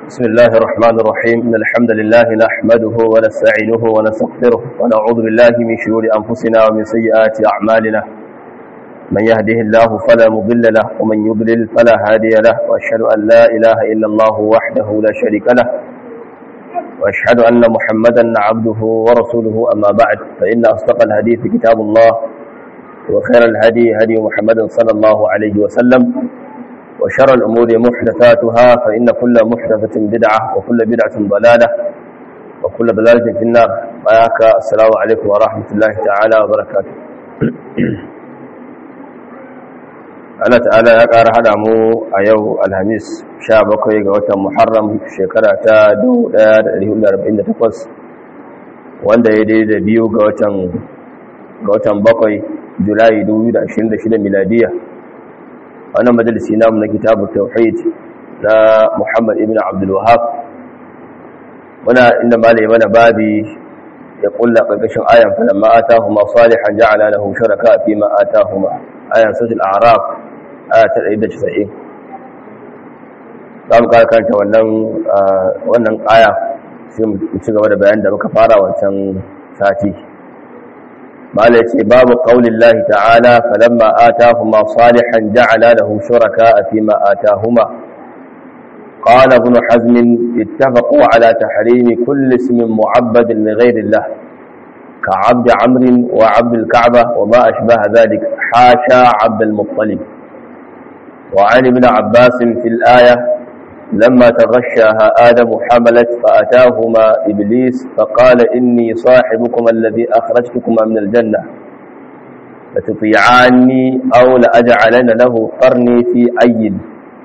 بسم الله الرحمن الرحيم إن الحمد لله نحمده ونستعينه ونستغفره ونعوذ بالله من شرور أنفسنا ومن سيئات أعمالنا من يهده الله فلا مضل له ومن يضلل فلا هادي له وأشهد أن لا إله إلا الله وحده لا شريك له وأشهد أن محمدا عبده ورسوله أما بعد فإن أصدق الحديث كتاب الله وخير الهدي هدي محمد صلى الله عليه وسلم وشر الأمور محدثاتها فإن كل محدثة بدعة وكل بدعة ضلالة وكل ضلالة في النار وياك السلام عليكم ورحمة الله تعالى وبركاته Allah ta'ala ya ƙara haɗa mu a yau alhamis 17 ga watan Muharram shekara ta 1448 wanda ya daidai da biyu ga watan bakwai Julai 2026 miladiya wannan majalisi namu na kitabu tauhid na Muhammad ibn Abdul Wahhab muna inda malai mana babi ya kulla karkashin ayan falamma atahuma salihan ja'ala lahu shuraka fi ma atahuma ayan suratul a'raf aya ta 190 zamu karanta wannan wannan aya sai mu ci gaba da bayanin da muka fara wancan sati mala yace babu qaulillahi ta'ala falamma atahuma salihan ja'ala lahu shuraka fima atahuma qala ibn hazm ittafaqu ala tahrim kulli ismin mu'abbad li ghayri allah كعبد عمرو وعبد الكعبة وما أشبه ذلك حاشا عبد المطلب وعن ابن عباس في الآية لما تغشاها آدم حملت فأتاهما إبليس فقال إني صاحبكما الذي أخرجتكما من الجنة لتطيعاني أو لأجعلن له قرني في أيد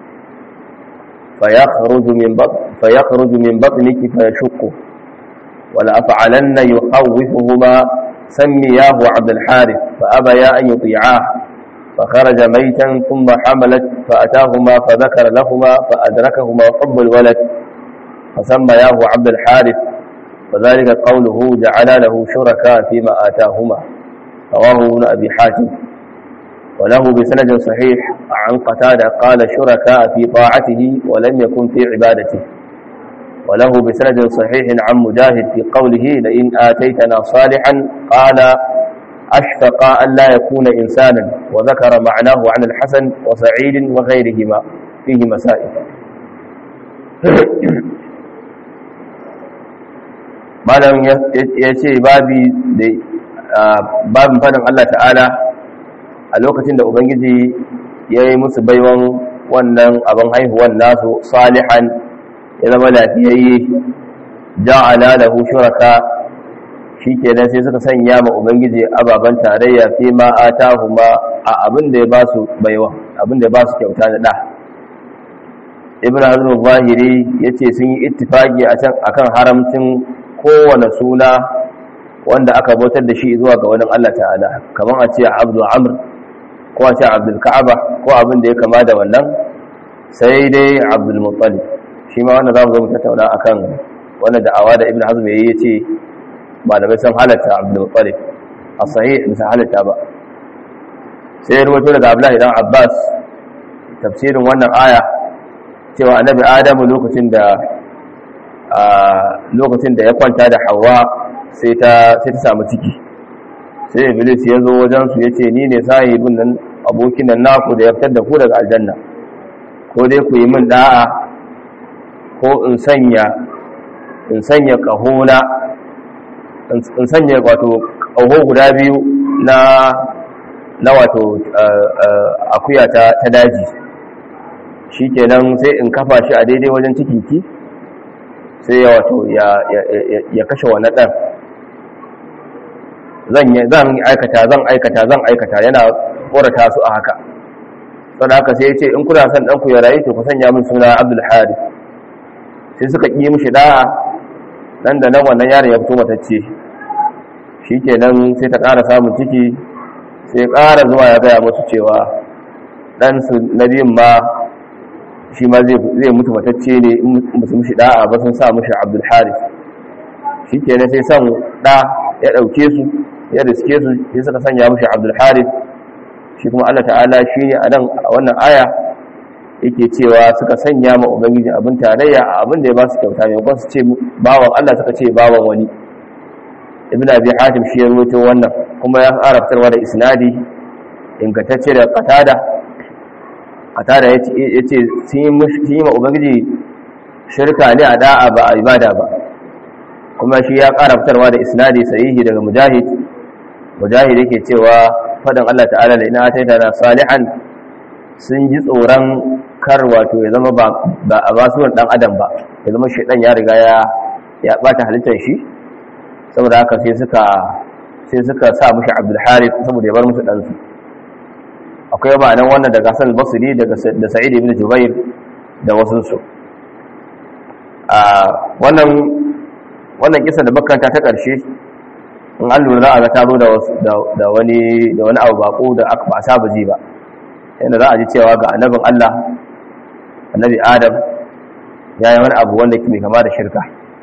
فيخرج من بطن فيخرج من بطنك فيشقه ولأفعلن يخوفهما سمياه عبد الحارث فأبيا أن يطيعاه فخرج ميتا ثم حملت فأتاهما فذكر لهما فأدركهما حب الولد فسمياه عبد الحارث وذلك قوله جعل له شركاء فيما آتاهما رواه ابن أبي حاتم وله بسند صحيح عن قتادة قال شركاء في طاعته ولم يكن في عبادته وله بسند صحيح عن مجاهد في قوله لئن آتيتنا صالحا قال أشفق أن لا يكون إنسانا وذكر معناه عن الحسن وسعيد وغيرهما فيه مسائل malam ya ce babin fadin Allah ta'ala a lokacin da Ubangiji ya yi musu baiwan wannan abin haihuwan nasu salihan ya zama lafiyayye ja'ala lahu shuraka shikenan sai suka sanya ma ubangiji ababan tarayya fi ma atahuma a abin da ya ba su baiwa abin da ya ba su kyauta da da ibn hazm zahiri yace sun yi ittifaki a can akan haramcin kowane suna wanda aka bautar da shi zuwa ga wani Allah ta'ala kamar a ce abdu amr ko a ce abdul ka'aba ko abin da ya kama da wannan sai dai abdul muttalib shi ma wannan zamu zo mu tattauna akan wannan da'awa da ibn hazm yayi yace malamai sun halatta abdul muttalib a sahih bisa halatta ba sai ruwato daga abdullahi dan abbas tafsirin wannan aya cewa annabi adamu lokacin da lokacin da ya kwanta da hawa sai ta sai ta samu ciki sai iblis ya zo wajen su yace ni ne sahibin nan abokin nan naku da ya fitar da ku daga aljanna ko dai ku yi min da'a ko in sanya in sanya kahona in sanya wato ƙaho guda biyu na na wato akuya ta daji shi kenan sai in kafa shi a daidai wajen cikinki sai ya wato ya kashe wani ɗan zan aikata zan aikata zan aikata yana korata su a haka sau haka sai ya ce in kuna son ɗanku ya rayu to ku sanya min suna abdul hari sai suka ƙi mishi da'a nan da nan wannan yaron ya fito matacce shi kenan sai ta ƙara samun ciki sai ƙara zuwa ya gaya musu cewa ɗansu na biyun ma shi ma zai mutu matacce ne in musu mushi da'a ba sun sa mushi abdul haris shi kenan sai son ɗa ya ɗauke su ya riske su sai suka sanya mushi abdul haris shi kuma allah ta'ala shi ne a nan a wannan aya yake cewa suka sanya ma ubangiji abin tarayya a abin da ya ba su kyauta maimakon su ce bawan Allah suka ce bawan wani ibn abi hatim shi ya rawaito wannan kuma ya fara fitarwa da isnadi ingantacce da qatada qatada yace sun yi ma ubangiji shirka ne a da'a ba a ibada ba kuma shi ya ƙara fitarwa da isnadi sahihi daga mujahid mujahid yake cewa fadan Allah ta'ala da ina ataita na salihan sun ji tsoron kar wato ya zama ba a basuwar dan adam ba ya zama shaidan ya riga ya ya bata halittar shi saboda haka sai suka sai suka sa mushi Abdul Harith saboda ya bar musu dan su akwai ma'anan wannan daga Hassan al-Basri daga da Sa'id ibn Jubair da wasu su a wannan wannan kisa da bakanta ta karshe in an lura za a ga ta zo da wani da wani abu bako da aka ba saba ji ba yadda za a ji cewa ga annabin Allah annabi Adam ya yi wani abu wanda ke mai kama da shirka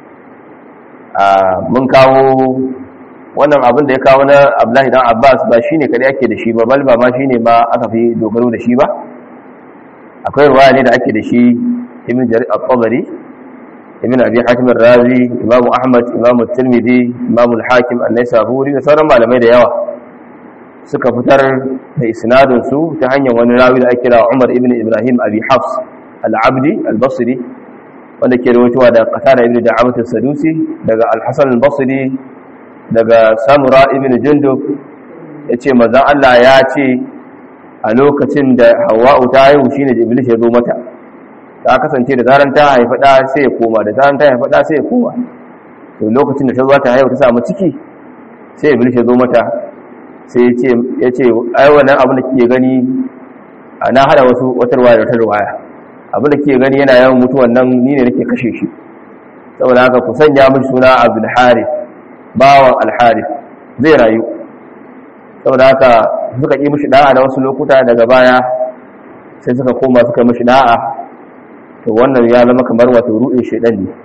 mun kawo wannan abin da ya kawo na Abdullahi dan Abbas ba shine kadai ake da shi ba bal ba ma shine ma aka fi dogaro da shi ba akwai ruwaya ne da ake da shi Ibn Jarir al-Tabari ibn abi hatim razi imamu ahmad imamu tirmidhi imamu al-hakim an-naisaburi da sauran malamai da yawa suka fitar da isnadin su ta hanyar wani rawi da ake kira Umar ibn Ibrahim abi Hafs al-Abdi al-Basri wanda ke rawaitowa da Qatada ibn Da'amat as-Sadusi daga al-Hasan al-Basri daga Samura ibn Jundub yace manzon Allah ya ce a lokacin da Hawwa'u ta haihu shine Iblis ya zo mata ta kasance da zaran ta haifa da sai ya koma da zaran ta haifa da sai ya koma to lokacin da ta zo ta haihu ta samu ciki sai Iblis ya zo mata sai ya ce ai wannan abin da kike gani na hada wasu wata ruwaya da wata ruwaya abin da kike gani yana yawan mutuwan nan ni ne nake kashe shi saboda haka ku sanya mishi suna Abdul Harith bawan Al Harith zai rayu saboda haka suka yi mishi da'a da wasu lokuta daga baya sai suka koma suka mishi da'a to wannan ya zama kamar wato ruɗin shedan ne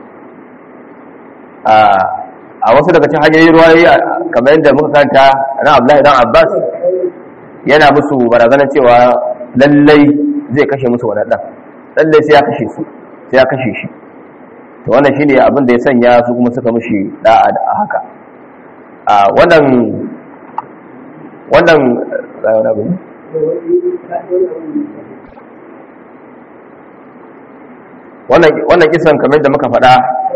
a wasu daga cikin hanyoyin ruwayoyi kamar yadda muka kanta na Abdullahi dan Abbas yana musu barazanar cewa lallai zai kashe musu wannan dan lallai sai ya kashe su sai ya kashe shi to wannan shine abin da ya sanya su kuma suka mishi da'a da haka a wannan wannan wannan kisan kamar da muka faɗa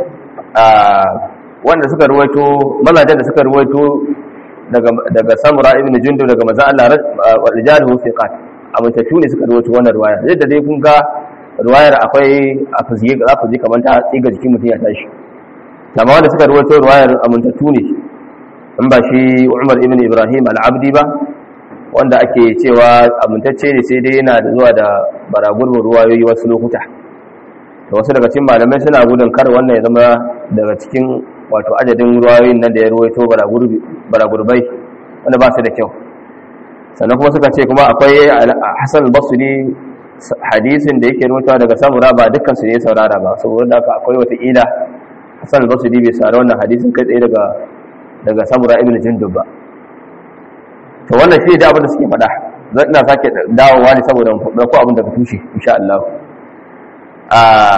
wanda suka ruwaito mazajen da suka ruwaito daga samura ibn jundub daga maza Allah rijaluhu fiqat amintattu ne suka ruwaito wannan ruwaya yadda dai kun ga ruwayar akwai a fuzge za ku ji kamar ta tsiga jikin mutum ya tashi amma wanda suka ruwaito ruwayar amintattu ne in ba shi Umar ibn Ibrahim al-Abdi ba wanda ake cewa amintacce ne sai dai yana da zuwa da baragurbin ruwayoyi wasu lokuta da wasu daga cikin malamai suna gudun kar wannan ya zama daga cikin wato adadin ruwayoyin nan da ya ruwaito baragurbai wanda ba su da kyau sannan kuma suka ce kuma akwai hassan basri hadisin da yake ruwaitowa daga samura ba dukkan su ne saurara ba saboda haka akwai wata ila hassan basri bai saurara wannan hadisin kai tsaye daga daga samura ibn jindub ba to wannan shi da abin da suke faɗa zan ina sake dawowa ne saboda mu faɗa ko abin da ka tushe insha Allah a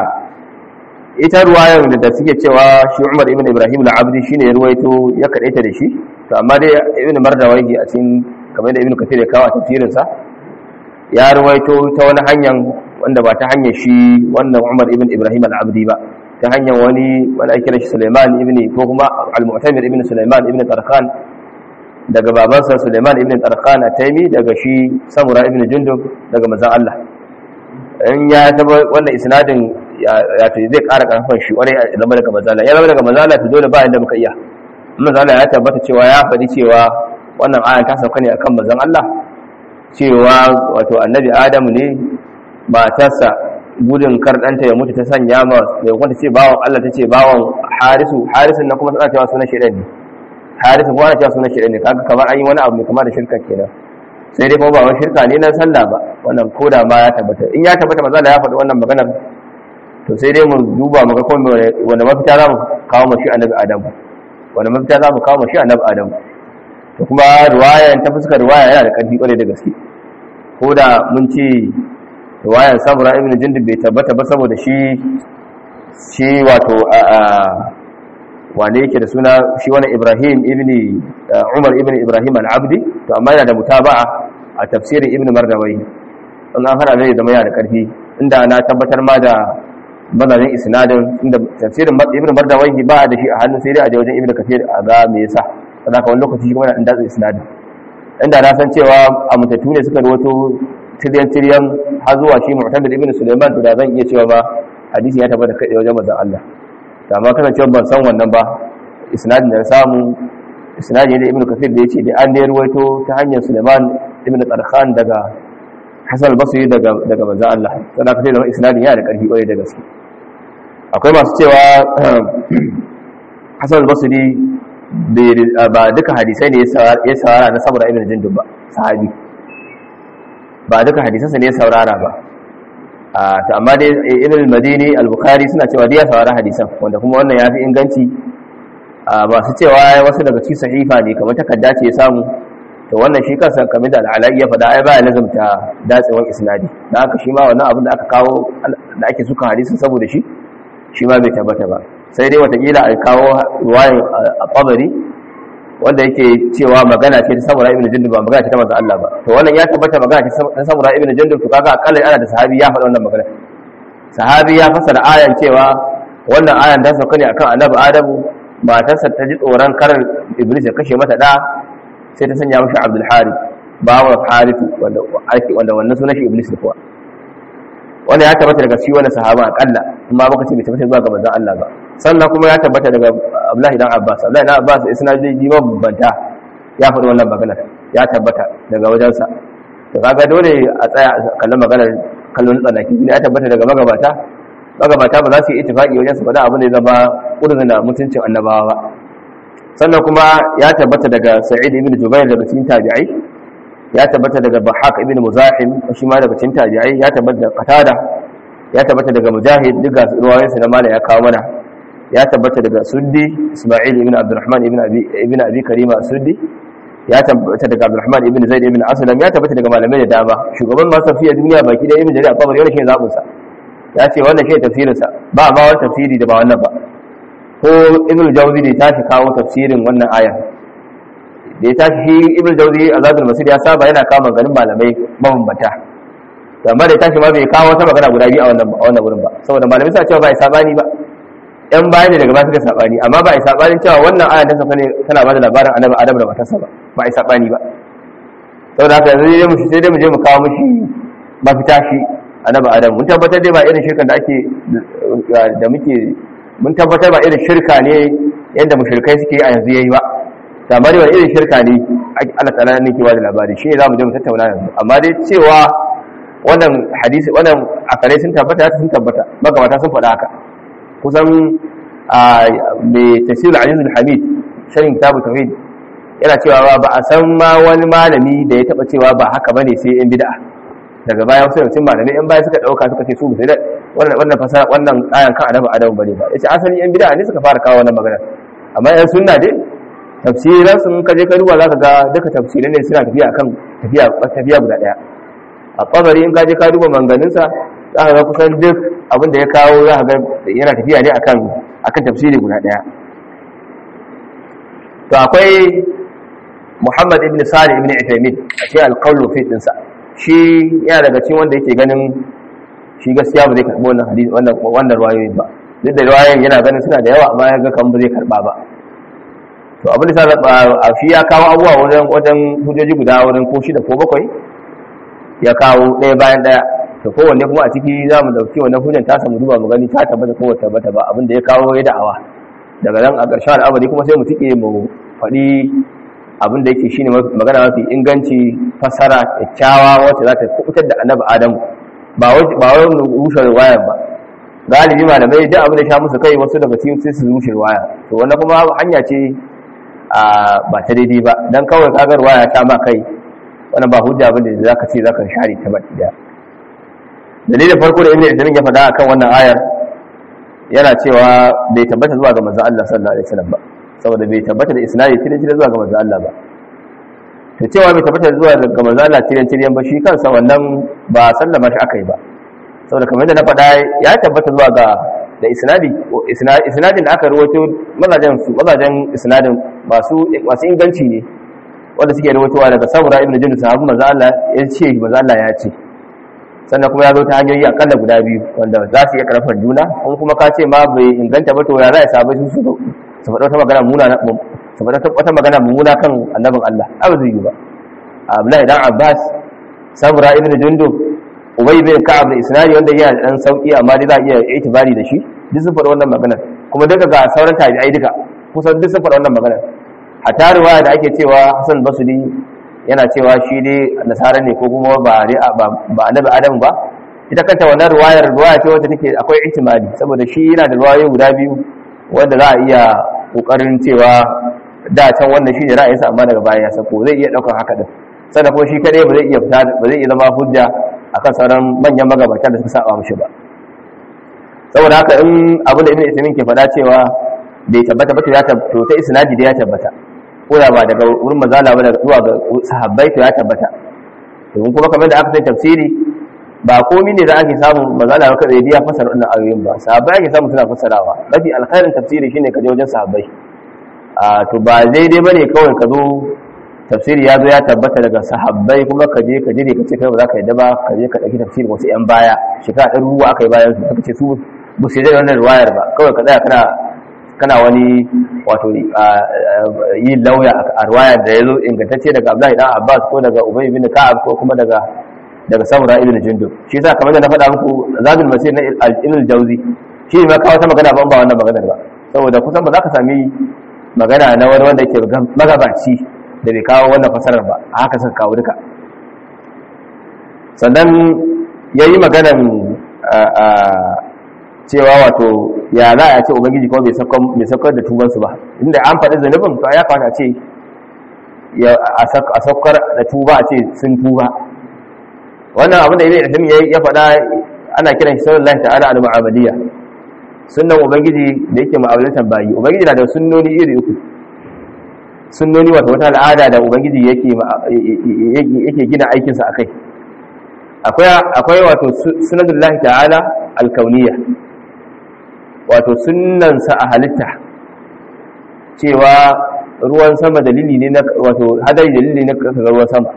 ita ruwayar da suke cewa shi Umar ibn Ibrahim al-Abdi shine ya ruwaito ya kadaita da shi to amma dai Ibn Mardawahi a cikin kamar da Ibn Kathir ya kawo tafsirin sa ya ruwaito ta wani hanyar wanda ba ta hanyar shi wannan Umar ibn Ibrahim al-Abdi ba ta hanyar wani wani ake kira shi Sulaiman ibn ko kuma al-Mu'tamir ibn Sulaiman ibn Tarkhan daga babansa Sulaiman ibn Tarkhan at-Taymi daga shi Samura ibn Jundub daga manzon Allah in ya taba wannan isnadin ya to zai ƙara ƙarfin shi wani ya zama daga mazala ya zama daga mazala to dole ba inda muka iya mazala ya tabbata cewa ya faɗi cewa wannan ayan ta sauka ne akan mazan Allah cewa wato annabi Adamu ne matarsa gudun kar ɗanta ya mutu ta sanya ma mai kwanta ce bawan Allah ta ce bawan harisu harisun na kuma tana cewa sunan shaidan ne harisun kuma ana cewa sunan shaidan ne kaga kamar an yi wani abu mai kama da shirka kenan sai dai kuma ba wani shirka ne na sallah ba wannan koda ma ya tabbata in ya tabbata maza da ya faɗi wannan maganar to sai dai mu duba mu ga kuma wanda mafita za mu kawo mashi annabi adam wanda mafita za mu kawo mashi annabi adam to kuma riwaya ta fuskar riwaya yana da ƙarfi ƙwarai da gaske ko da mun ce riwayar samura ibn jindib bai tabbata ba saboda shi shi wato a wane yake da suna shi wani ibrahim ibn umar ibn ibrahim al-abdi to amma yana da mutaba'a a tafsirin ibn mardawai in an hana zai zama yana da karfi inda na tabbatar ma da mazajen isnadin inda tafsirin ibn mardawai ba da shi a hannun sai dai a wajen ibn kafir a ga me yasa saboda ka wani lokaci kuma yana datsa isnadin inda na san cewa a mutattu ne suka rawato tiryan tiryan har zuwa shi mu'tamid ibn sulaiman to da zan iya cewa ba hadisi ya tabbata kai wajen manzon Allah da ma kasancewa ban san wannan ba isnadin da na samu isnadin da ibn kafir da yace da an da ruwaito ta hanyar sulaiman ibn tarkhan daga hasan al-basri daga daga manzon Allah saboda ka sai da isnadin yana da karfi kwarai da gaske akwai masu cewa hasan al-basri ba duka hadisai ne ya saurara na saboda ibn jindub ba sahabi ba duka hadisansa ne ya saurara ba to amma dai ibn al-madini al-bukhari suna cewa dai ya saurara hadisan wanda kuma wannan yafi inganci masu cewa wasu daga cikin sahifa ne kamar takarda ce ya samu to wannan shi kansa kamar da al'alai ya faɗa ai ba ya lazumta datsewan isnadi dan haka shi ma wannan abin da aka kawo da ake suka hadisin saboda shi shi ma bai tabbata ba sai dai watakila a kawo ruwayin a tabari wanda yake cewa magana ce ta samura ibn jundub ba magana ce ta manzo Allah ba to wannan ya tabbata magana ce ta samura ibn jundub to kaga akalla ana da sahabi ya faɗa wannan magana sahabi ya fasara ayan cewa wannan ayan ta sauka ne akan annabi adamu matarsa ta ji tsoron karar iblis ya kashe mata da sai ta sanya mashi abdul harith bawa harith wanda wanda wannan sunan shi iblis ne kuwa wanda ya tabbata daga shi wani sahaba akalla amma baka ce bai tabbata zuwa ga manzon Allah ba sannan kuma ya tabbata daga Abdullahi dan Abbas Abdullahi dan Abbas isnadi mabanta ya faɗi wannan magana ya tabbata daga wajensa to kaga dole a tsaya kallon maganar kallon tsanaki ne ya tabbata daga magabata magabata ba za su yi ittifaqi wajen su faɗa abin da ya zama ƙudurin da mutuncin annabawa ba sannan kuma ya tabbata daga Sa'id ibn Jubair daga cikin tabi'ai ya tabbata daga Bahaq ibn Muzahim shi ma daga cikin tabi'ai ya tabbata daga Qatada ya tabbata daga Mujahid duka ruwayoyinsa na mala ya kawo mana ya tabbata daga Suddi Isma'il ibn Abdurrahman ibn Abi ibn Abi Karima Suddi ya tabbata daga Abdurrahman ibn Zaid ibn Aslam ya tabbata daga malamai da dama shugaban masu tafiya duniya baki da ibn Jarir al-Tabari wannan shi zabun sa ya ce wannan shi tafsirin sa ba ma wani tafsiri da ba wannan ba ko ibn Jawzi da tashi kawo tafsirin wannan aya da ya tashi shi ibn Jawzi Azadul Masir ya saba yana kawo maganin malamai mabambata amma da ya tashi ma bai kawo wata magana guda biyu a wannan a wannan wurin ba saboda malamai suna cewa ba ya sabani ba yan bayan ne daga ba suka sabani amma ba a yi sabanin cewa wannan aya ta sauka ne tana ba da labarin annabi adam da matarsa ba ba a yi sabani ba saboda haka yanzu dai mu sai dai mu je mu kawo mishi mafita shi annabi adam mun tabbatar dai ba irin shirkan da ake da muke mun tabbatar ba irin shirka ne yadda mushrikai suke a yanzu yayi ba amma dai ba irin shirka ne Allah ta'ala ne ke ba da labari shi ne za mu je mu tattauna yanzu amma dai cewa wannan hadisi wannan akare sun tabbata sun tabbata magabata sun faɗa haka kusan mai tafsirul azizul hamid sharin kitabu tauhid yana cewa ba a san ma wani malami da ya taba cewa ba haka bane sai yan bid'a daga baya wasu yawancin malamai yan baya suka dauka suka ce su sai wannan wannan fasara wannan ayan kan adabu adabu bane ba yace asali yan bid'a ne suka fara kawo wannan magana amma yan sunna dai tafsiran sun kaje ka duba zaka ga duka tafsirai ne suna tafiya akan tafiya tafiya guda daya a kabari in kaje ka duba manganinsa za ka ga kusan duk abin da ya kawo za ka ga yana tafiya ne akan akan tafsiri guda daya to akwai Muhammad ibn Salih ibn Uthaymeen a cikin al-qawl fi dinsa shi yana daga cikin wanda yake ganin shi gaskiya ba zai karbi wannan hadisi wannan wannan ruwayoyi ba duk da ruwayoyin yana ganin suna da yawa amma ya ga kan ba zai karba ba to abin da sa a shi ya kawo abubuwa wajen wajen hujjoji guda wurin ko shida ko bakwai ya kawo ɗaya bayan ɗaya to kowanne kuma a ciki za mu ɗauki wannan hujjan ta samu duba mu gani ta tabbata ko wata tabbata ba abin da ya kawo ya da'awa daga nan a ƙarshen al'amari kuma sai mu tike mu faɗi abin da yake shine magana mafi inganci fassara kyakkyawa wacce za ta kubutar da annabi adamu ba wai ba wai rushe riwayar ba galibi malamai duk abin da sha musu kai wasu daga cikin sai su rushe riwaya to wannan kuma hanya ce a ba ta daidai ba dan kawai kagar waya ta ma kai wannan ba hujja bane da zaka ce zaka share ta baki da dalilin farko da ibnu Islam ya faɗa akan wannan ayar yana cewa bai tabbata zuwa ga manzon Allah sallallahu alaihi wasallam ba saboda bai tabbata da isnadi tirin tirin zuwa ga manzon Allah ba to cewa bai tabbata zuwa ga manzon Allah tirin tirin ba shi kansa wannan ba sallama shi akai ba saboda kamar da na faɗa ya tabbata zuwa ga da isnadi isnadin da aka rawaito mazajen su mazajen isnadin masu masu inganci ne wanda suke rawaitowa daga samura ibn jundus sahabu manzo Allah ya ce manzo Allah ya ce sannan kuma ya zo ta hanyoyi akalla guda biyu wanda za su iya karfar juna in kuma ka ce ma bai inganta ba to ya za a samu su su su faɗa wata magana muna su faɗa wata magana muna kan annabin Allah abu zai yi ba Abdullahi dan Abbas samura ibn jundub ubay bin ka'ab da isnadi wanda yana da dan sauki amma dai za a iya itibari da shi duk sun faɗa wannan maganar kuma duka ga sauran tabi'ai duka kusan duk sun faɗa wannan maganar hatta riwaya da ake cewa Hassan Basri yana cewa shi dai nasara ne ko kuma ba ba annabi Adam ba ita kanta wannan riwayar riwaya ce wanda take akwai ihtimali saboda shi yana da riwayoyi guda biyu wanda za a iya kokarin cewa da can wannan shi ne ra'ayinsa amma daga baya ya sako zai iya daukar haka din sannan kuma shi kadai ba zai iya fita ba zai iya zama hujja akan sauran manyan magabatan da suka saba mushi ba saboda haka in abu da ibn ismin ke faɗa cewa bai tabbata ba to ya tabbata ta isnadi da ya tabbata ko da ba daga wurin mazala ba daga zuwa ga sahabbai to ya tabbata domin kuma kamar da aka sai tafsiri ba komai ne da ake samu mazala ba kai ya fasara wannan ayoyin ba sahabbai ake samu suna fasarawa mafi alkhairin tafsiri shine ka je wajen sahabbai a to ba daidai bane kawai ka zo tafsiri ya zo ya tabbata daga sahabbai kuma ka je ka jire ka ce kai ba za ka yadda ba ka je ka ɗauki tafsirin wasu 'yan baya shekara ɗan ruwa aka yi bayan su suka ce su ba su yi da wannan ruwayar ba kawai ka tsaya kana kana wani wato yi lauya a ruwayar da ya zo ingantacce daga abdullahi dan abbas ko daga ubay bin ka'ab ko kuma daga daga samura ibn jundub shi yasa kamar da na faɗa muku zabil masir na al jawzi shi ma kawo ta magana ba ba wannan maganar ba saboda kusan ba za ka sami magana na wani wanda yake magabaci da bai kawo wannan fasarar ba a haka suka kawo duka sannan ya yi maganan cewa wato ya za a ce ubangiji kuma bai saukar da tubansu ba inda an faɗi zanubin to ya kawata ce a saukar da tuba a ce sun tuba wannan abin da ya yi ya faɗa ana kiran shi sallallahu ta'ala al-mu'amaliyya sunnan ubangiji da yake mu'amalatan bayi ubangiji na da sunnoni iri uku sunnoni wato wata al'ada da ubangiji yake yake gina aikinsa a kai akwai wato sunadullahi ta'ala alkauniya wato sunnansa a halitta cewa ruwan sama dalili ne na wato hadari dalili ne na ruwan sama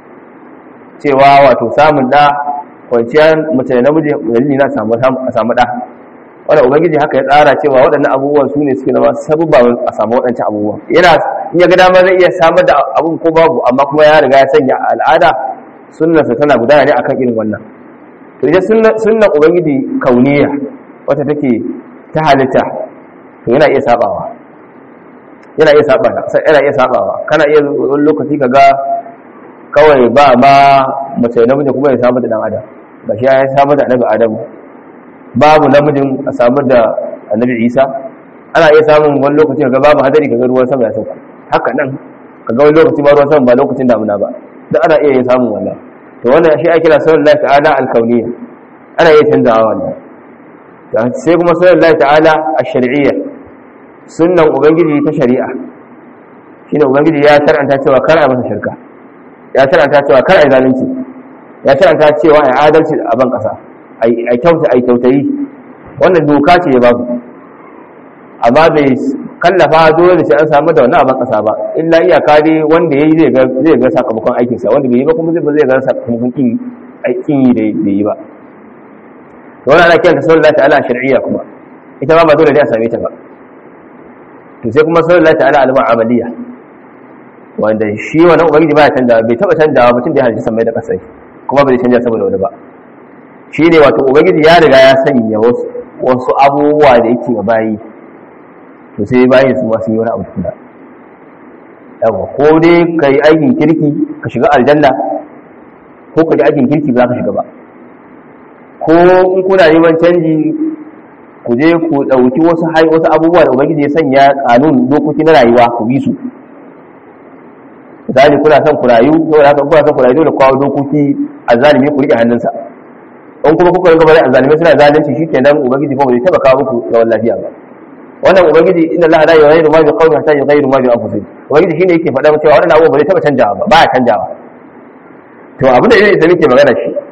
cewa wato samun da kwanciyar mace da namiji dalili na samu samu da wanda ubangiji haka ya tsara cewa waɗannan abubuwan su ne suke zama sabubba a samu waɗancan abubuwan yana in ya ga dama zai iya samar da abun ko babu amma kuma ya riga ya sanya al'ada sunnarsa tana gudana ne akan irin wannan to ita sunnan ubangiji kauniya wata take ta halitta to yana iya sabawa yana iya sabawa yana iya sabawa kana iya wani lokaci kaga kawai ba ma mace namiji kuma ya samar da dan adam ba shi ya samar da annabi adam babu namijin a samar da annabi isa ana iya samun wani lokaci kaga babu hadari kaga ruwan sama ya sauka haka nan kaga wani lokaci ba ruwan sama ba lokacin damuna ba da ana iya yin samun wannan to wannan shi ake kira sunan Allah ta'ala al-kauniyya ana iya canzawa wannan sai kuma sunan Allah ta'ala ash-shar'iyya sunnan ubangiji ta shari'a shine ubangiji ya shar'anta cewa kar a masa shirka ya shar'anta cewa kar a zalunci ya shar'anta cewa ai adalci a ban kasa ai kyauta ai kyautayi wannan doka ce ya babu amma bai kallafa dole sai an samu da wannan abin kasa ba illa iyaka dai wanda yayi zai ga zai ga sakamakon aikin sa wanda bai yi ba kuma zai zai ga sakamakon kin aikin yi da bai yi ba to wannan ana kiran ta sallallahu ta'ala shar'iyya kuma ita ma ba dole ne a same ta ba to sai kuma sallallahu ta'ala al-mu'amaliyya wanda shi wannan ubangiji ba ya canja bai taba canjawa mutum da ya halitta samai da kasai kuma bai canja saboda wani ba shi ne wato ubangiji ya riga ya sanya wasu abubuwa da yake ga bayi to sai bayan su masu yi wani abu tukuna yawa ko dai ka yi aikin kirki ka shiga aljanna ko ka ji aikin kirki ba za ka shiga ba ko in kuna neman canji ku je ku ɗauki wasu wasu abubuwa da ubangiji ya sanya kanun dokoki na rayuwa ku bi su misali kuna son ku rayu saboda haka kuna son ku rayu dole kawo dokoki a zalimi ku rike hannunsa in kuma kuka rinka bari a zalimai suna zalunci shikenan ubangiji kuma bai taba kawo muku zaman lafiya ba wannan ubangiji inna allaha la yughayyiru ma bi qawmin hatta yughayyiru ma bi anfusihim ubangiji shine yake faɗa cewa wannan abubuwa bai taba canjawa ba ba ya canjawa to abin da yake da muke magana shi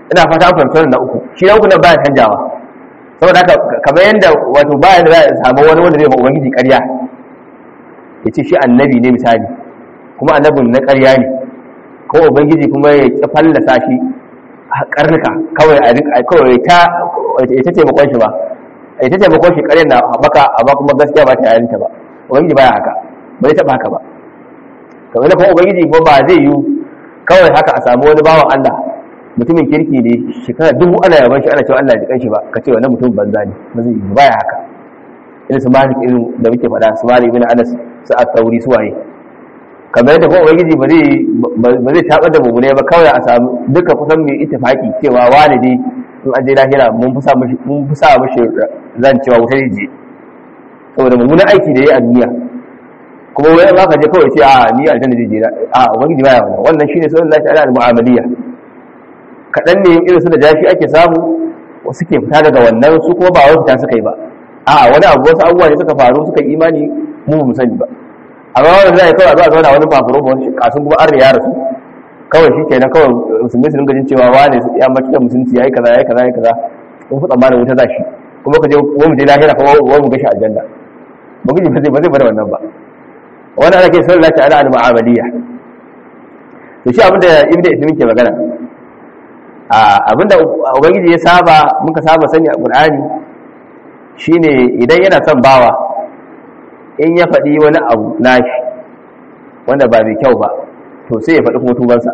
ina fata an fahimci wannan na uku shi na uku nan baya canjawa saboda haka kamar yadda wato baya da za a samu wani wanda zai ma ubangiji ƙarya ya ce shi annabi ne misali kuma annabin na ƙarya ne ko ubangiji kuma ya ƙi fallasa shi a karnuka kawai a kawai ta ita taimakon shi ba ita taimakon shi ƙaryar na haɓaka amma kuma gaskiya ba ta yarinta ba ubangiji baya haka ba zai taɓa haka ba kamar da kuma ubangiji ba ba zai yi kawai haka a samu wani bawan Allah mutumin kirki ne shekara dubu ana yaban shi ana cewa Allah ya shi ba ka ce wannan mutum banza ne ba zai yi baya haka irin su malik irin da muke faɗa su malik ibn anas su at-tauri su waye kamar yadda kuma ubangiji ba zai ba zai tabar da mummune ba kawai a samu duka kusan mai ittifaki cewa wani dai in an je lahira mun fi sa mishi mun fi sa mishi zan cewa wuta je saboda mummunan aiki da yayi a duniya kuma wai ba ka je kawai ce a ni aljanna zai je a ubangiji baya wannan wannan shine sunan Allah ta'ala al-mu'amaliyya kadan ne irin su da jashi ake samu wasu ke fita daga wannan su kuma ba wai fita suka yi ba a wani abu wasu abubuwa ne suka faru suka yi imani mu mu sani ba amma wanda zai kawai zuwa zauna wani fafuro ba wani kasun kuma an riya rasu kawai shi kenan kawai musulmi su dinga jin cewa wane ya mace da musulunci yayi kaza yayi kaza yayi kaza kun fi tsammanin wuta zashi kuma ka je wani mu je lahira kuma wani mu gashi aljanna ba guji ba zai ba zai bada wannan ba wannan ana kai sallallahu ta'ala al-mu'amaliyya to shi abinda ibnu ismin ke magana a abinda ubangiji ya saba muka saba sani a qur'ani shine idan yana son bawa in ya faɗi wani abu nashi wanda ba mai kyau ba to sai ya faɗi kuma tubansa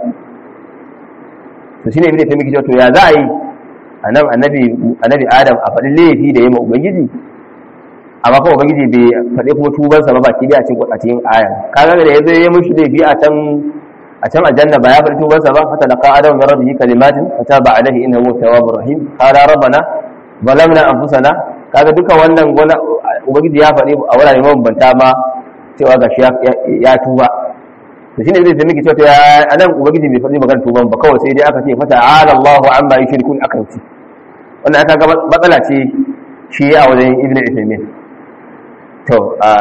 to shine ibnu ismin ke cewa to ya za a yi anan annabi annabi adam a faɗi laifi da yayi ma ubangiji amma kuma ubangiji bai faɗi kuma tubansa ba baki da a cikin a cikin aya kaga da yazo ya mushi laifi a can a can aljanna ba ya faɗi tubansa ba fata laqa adam min rabbihi kalimatin fataba alaihi innahu tawwabur rahim qala rabbana zalamna anfusana kaga duka wannan gona ubangiji ya faɗi a wurare mabambanta ma cewa gashi ya tuba to shine zai miki cewa ya anan ubangiji bai faɗi magana tuban ba kawai sai dai aka ce fata ala Allahu amma yushrikun akan ci wannan aka ga matsala ce shi a wajen ibn Uthaymeen to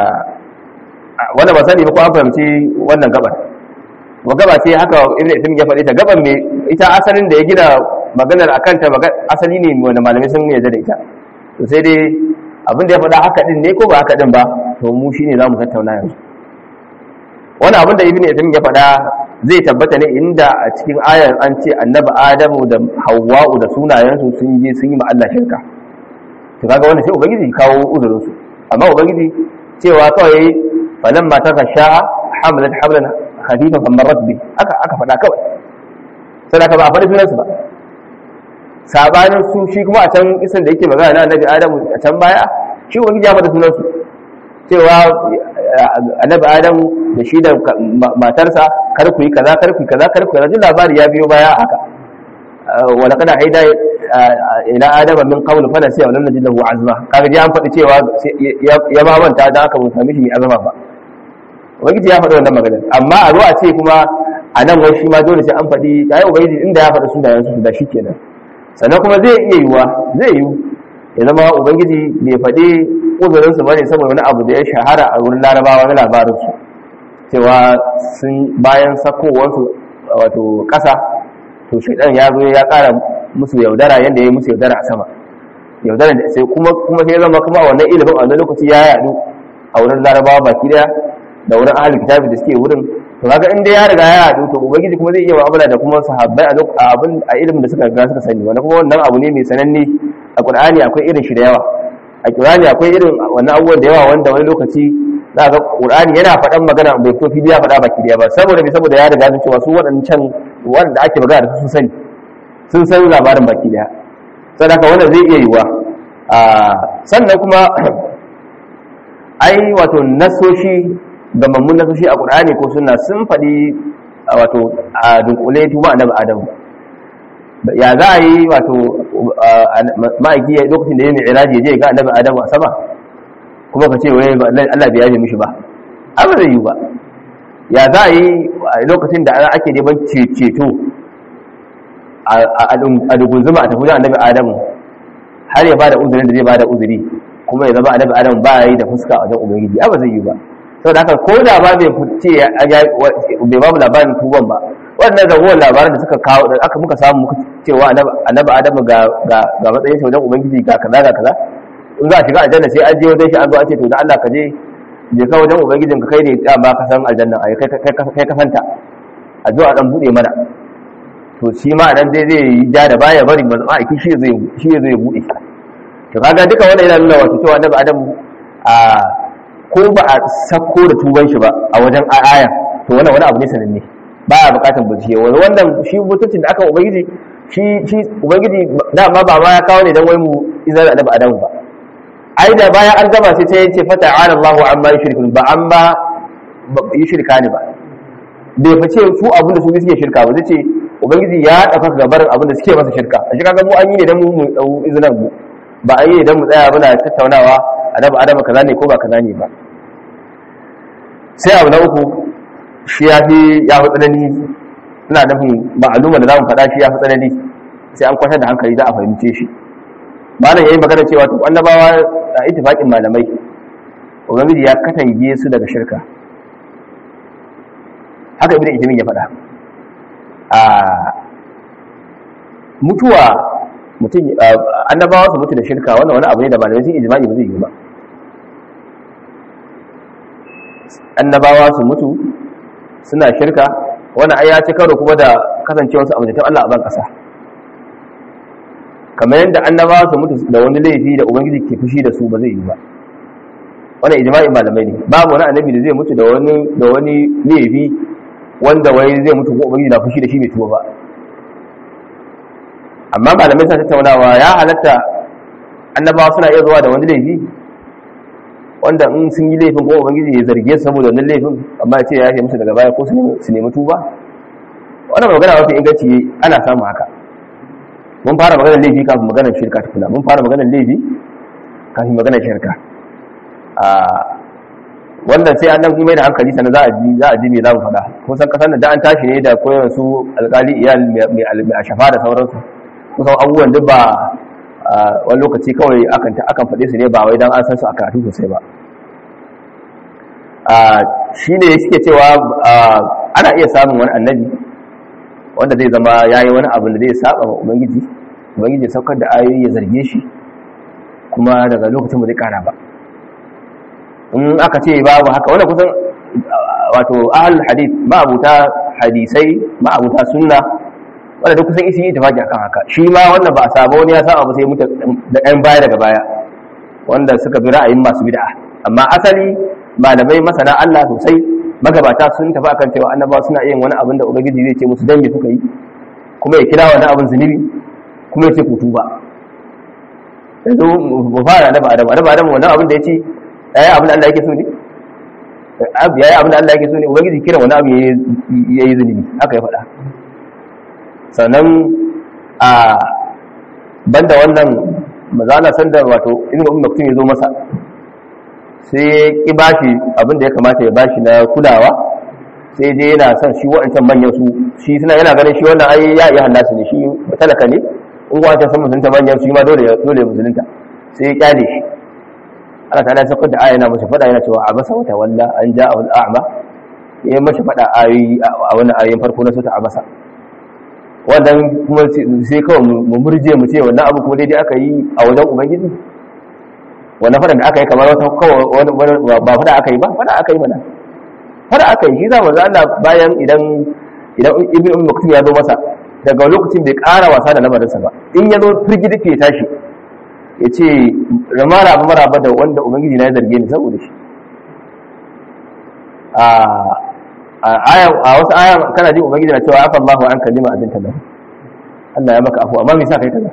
wanda ba sani ba ko an fahimci wannan gabar wa gaba ce haka ibn Uthaymeen ya faɗi ta gaban me ita asalin da ya gina maganar akan ta asali ne wanda malamai sun yarda da ita to sai dai abin da ya faɗa haka din ne ko ba haka din ba to mu shine zamu tattauna yanzu wani abin da ibn Uthaymeen ya faɗa zai tabbata ne inda a cikin ayar an ce annabi Adamu da Hawwa'u da sunayensu sun je sun yi ma Allah shirka to kaga wannan sai ubangiji kawo uzurin su amma ubangiji cewa kawai falan ma ta sha'a hamalat hamlan khafifan famarrat bi aka aka faɗa kawai sai ka ba a faɗi sunansu ba sabanin su shi kuma a can isan da yake magana na annabi adamu a can baya shi ubangiji ya faɗi sunansu cewa annabi adamu da shi da matarsa kar ku yi kaza kar ku yi kaza kar ku yi kaza duk labari ya biyo baya haka wala kada haida ila adama min qabl fa nasiya wa lam najid lahu azma kaga ji an faɗi cewa ya ma manta dan aka mun sami shi mai azama ba ubangiji ya faɗi wannan magana amma a zo a ce kuma a nan wai shi ma dole sai an faɗi yayi ubangiji inda ya faɗi sunayen su da shi kenan sannan kuma zai iya yiwa zai yiwu ya zama ubangiji bai faɗi uzurin su bane saboda wani abu da ya shahara a wurin larabawa na labarin su cewa sun bayan sakowarsu wato ƙasa to shaidan ya zo ya ƙara musu yaudara yadda ya yi musu yaudara a sama yaudara da sai kuma kuma sai zama kuma wannan ilimin a wannan lokaci ya yadu a wurin larabawa baki daya da wurin ahli kitabi da suke wurin to kaga in dai ya riga ya yadu to ubangiji kuma zai iya mu'amala da kuma sahabbai a lokacin abin a ilimin da suka riga suka sani wannan kuma wannan abu ne mai sananne a qur'ani akwai irin shi da yawa a qur'ani akwai irin wannan abubuwan da yawa wanda wani lokaci za ga qur'ani yana faɗan magana bai fito fili ya faɗa baki daya ba saboda bai saboda ya riga sun cewa su waɗancan wanda ake magana da su sun sani sun san labarin baki daya sadaka wannan zai iya yiwa sannan kuma ai wato nasoshi ga mammun nasoshi a qur'ani ko sunna sun faɗi wato a dunkule tuba annabi adamu ya za a yi wato ma'aiki lokacin da ya mai iraji ya je ga annabi adamu a sama kuma ka ce wai Allah bai yaje mishi ba abu zai yi ba ya za a yi lokacin da ake neman ceto a dugunzuma a tafi da annabi adamu har ya bada uzurin da zai bada uzuri kuma ya zama annabi adamu ba yi da fuska a wajen ubangiji abu zai yi ba sau da haka ko da ba bai fice bai ba mu labarin tuban ba wannan ragowar labaran da suka kawo da aka muka samu muka cewa annabi adamu ga ga ga matsayin shi wajen ubangiji ga kaza ga kaza in za a shiga aljanna sai an je wajen shi an zo an ce to dan Allah ka je je ka wajen ubangijin ka kai ne da ba ka san aljanna ai kai kai kai ka santa a zo a dan bude mana to shi ma dan dai zai yi ja da baya bari manzo a shi zai shi zai bude to kaga duka wannan yana nuna wato cewa annabi adamu a ko ba a sako da tuban shi ba a wajen aya to wannan wani abu ne sananne ba a bukatan bincike wani wannan shi mutuncin da aka ubangiji shi shi ubangiji dama ba ma ya kawo ne dan wai mu izar da annabi adamu ba ai da bayan an gaba sai sai ce fata ala Allahu amma yushrikun ba an ba yi shirka ne ba bai fice su abin da su suke shirka ba zai ce ubangiji ya dafa gabarin abin da suke masa shirka a shi kaga mu an yi ne dan mu mu dau izinin mu ba an yi ne dan mu tsaya muna tattaunawa annabi adamu kaza ne ko ba kaza ne ba sai abu na uku shi ya fi ya fi tsanani ina nufin ma'aluma da zamu faɗa shi ya fi tsanani sai an kwatar da hankali za a fahimce shi malam yayi magana cewa to annabawa a ittifaqin malamai ubangiji ya katange su daga shirka haka ibnu ijmin ya faɗa a mutuwa mutum annabawa su mutu da shirka wannan wani abu ne da malamai sun ijma'i ba zai yi ba annabawa su mutu suna shirka wannan ai ya ci karo kuma da kasancewar su amintattun Allah a ban kasa kamar yadda annabawa su mutu da wani laifi da ubangiji ke fushi da su ba zai yi ba wannan ijma'in malamai ne babu wani annabi da zai mutu da wani da wani laifi wanda wai zai mutu ko ubangiji na fushi da shi bai tuba ba amma malamai suna tattaunawa ya halatta annabawa suna iya zuwa da wani laifi wanda in sun yi laifin ko ubangiji ya zarge su saboda wannan laifin amma ya ce ya yafe musu daga baya ko su nemi tuba wannan magana mafi inganci ana samun haka mun fara maganar laifi kafin maganar shirka tukuna mun fara maganar laifi kafin maganar shirka a wannan sai an dan mai da hankali sannan za a ji za a ji me za mu faɗa kun san kasan da an tashi ne da koyar su alƙali iyal mai a shafa da sauransu kusan abubuwan duk ba wani lokaci kawai akan akan faɗe su ne ba wai dan an san su a karatu sosai ba shi ne suke cewa ana iya samun wani annabi wanda zai zama ya yi wani abin da zai saba wa ubangiji ubangiji ya saukar da ayoyi ya zarge shi kuma daga lokacin ba zai kara ba in aka ce babu haka wanda kusan wato ahal hadith ma'abuta hadisai ma'abuta sunna wanda duk kusan isi yi tafaki akan haka shi ma wannan ba a saba wani ya saba ba sai mutu da ɗan baya daga baya wanda suka bi ra'ayin masu bid'a amma asali malamai masana Allah sosai magabata sun tafi akan cewa annabawa suna yin wani abin da ubangiji zai ce musu dan me suka yi kuma ya kira wani abin zunubi kuma ya ce ku tuba yanzu mu fara da ba adam adam adam wannan abin da ya ce yayi abin da Allah yake so ne yayi abin da Allah yake so ne ubangiji kira wani abu yayi zunubi haka ya faɗa sannan a banda wannan mazala sanda wato ibn ummi maktum ya zo masa sai ya ki bashi abin da ya kamata ya bashi na kulawa sai dai yana son shi wa'ancan manyan su shi suna yana ganin shi wannan ai ya iya hallasa ne shi talaka ne in wa'ancan san musulunta manyan su ma dole dole musulunta sai ya kyale shi Allah ta'ala sai da aya yana masa fada yana cewa abasa wata walla an ja'a al-a'ma ya masa fada ayoyi a wannan ayoyin farko na sura abasa wannan kuma sai kawai mu murje mu ce wannan abu kuma daidai aka yi a wajen ubangiji wannan fadan da aka yi kamar wata kawai ba fada aka yi ba fada aka yi mana fada aka yi shi za mu Allah bayan idan idan ibn ummu maktum ya zo masa daga lokacin bai ƙara wasa da lamarinsa ba in ya zo firgidi ke tashi ya ce ramara abu maraba da wanda ubangiji na ya zarge ni saboda shi a wasu aya kana jin ubangiji na cewa afa Allahu an kalima abin talar Allah ya maka afu amma me yasa kai kaza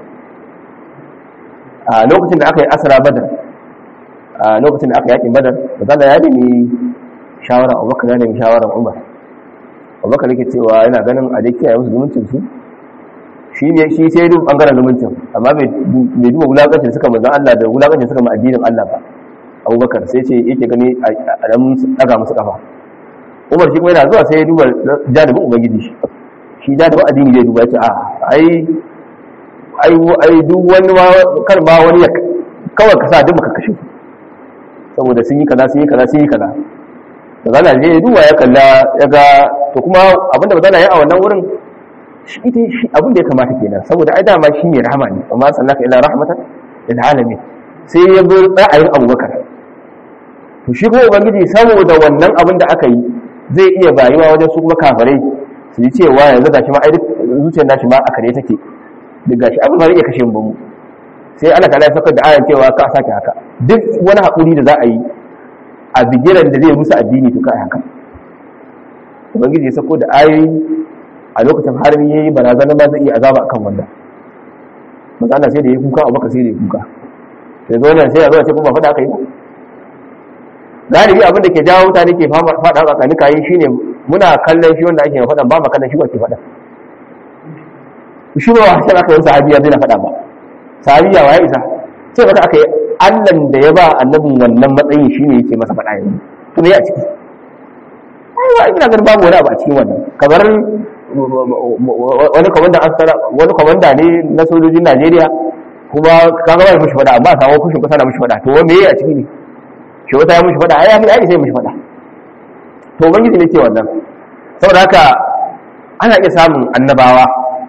a lokacin da aka yi asra badar a lokacin da aka yakin badar da ya nemi shawara Abubakar ya nemi shawaran Umar Abubakar yake cewa yana ganin a dai kiyaye musu zumuncin su shi ne shi sai duk bangaren zumuncin amma bai duba wulakancin suka manzan Allah da wulakancin suka ma addinin Allah ba Abubakar sai ce yake gani a dan daga musu kafa umar shi kuma yana zuwa sai ya duba janibin ubangiji shi shi janibin addini zai duba ya ce a ai ai ai duk wani kar ba wani ya kawai ka sa duk baka kashe su saboda sun yi kaza sun yi kaza sun yi kaza da zana je ya duba ya kalla ya ga to to kuma abinda ba zana yi a wannan wurin shi ita shi abin da ya kamata kenan saboda ai dama shi ne rahama ne amma sallaka ila rahmatan lil alamin sai ya bi ra'ayin abubakar to shi kuma ubangiji saboda wannan abin da aka yi zai iya bayuwa wajen su kuma kafirai su yi cewa yanzu gashi ma ai duk zuciyar nashi ma a kare take duk gashi abin ba zai iya kashe mu ba mu sai Allah ta saukar da ayan cewa ka sake haka duk wani haƙuri da za a yi a bigiran da zai musu addini to kai haka ubangiji ya sako da ayoyi a lokacin harbi yayi barazana ba zai iya azaba akan wannan maza Allah sai da ya kuka abubakar sai da ya kuka sai zo nan sai ya zo ce kuma faɗa aka yi ba galibi abin da ke jawo mutane ke faɗa tsakani kayi shine muna kallon shi wanda ake faɗa ba ma kallon shi ba ke faɗa shi ba wa aka yi sahabiya zai na faɗa ba sahabiya wa ya isa sai faɗa aka yi allan da ya ba annabin wannan matsayin shine yake masa faɗa yanzu to me a ciki ai wa ina ganin babu wani abu a cikin wannan kamar wani komanda wani komanda ne na sojojin Najeriya kuma kaga ba mishi faɗa amma samu kushin kusa na mishi faɗa to me a ciki ne shi wata ya mishi faɗa ai ya ai sai mishi faɗa to ubangiji ne ke wannan saboda haka ana iya samun annabawa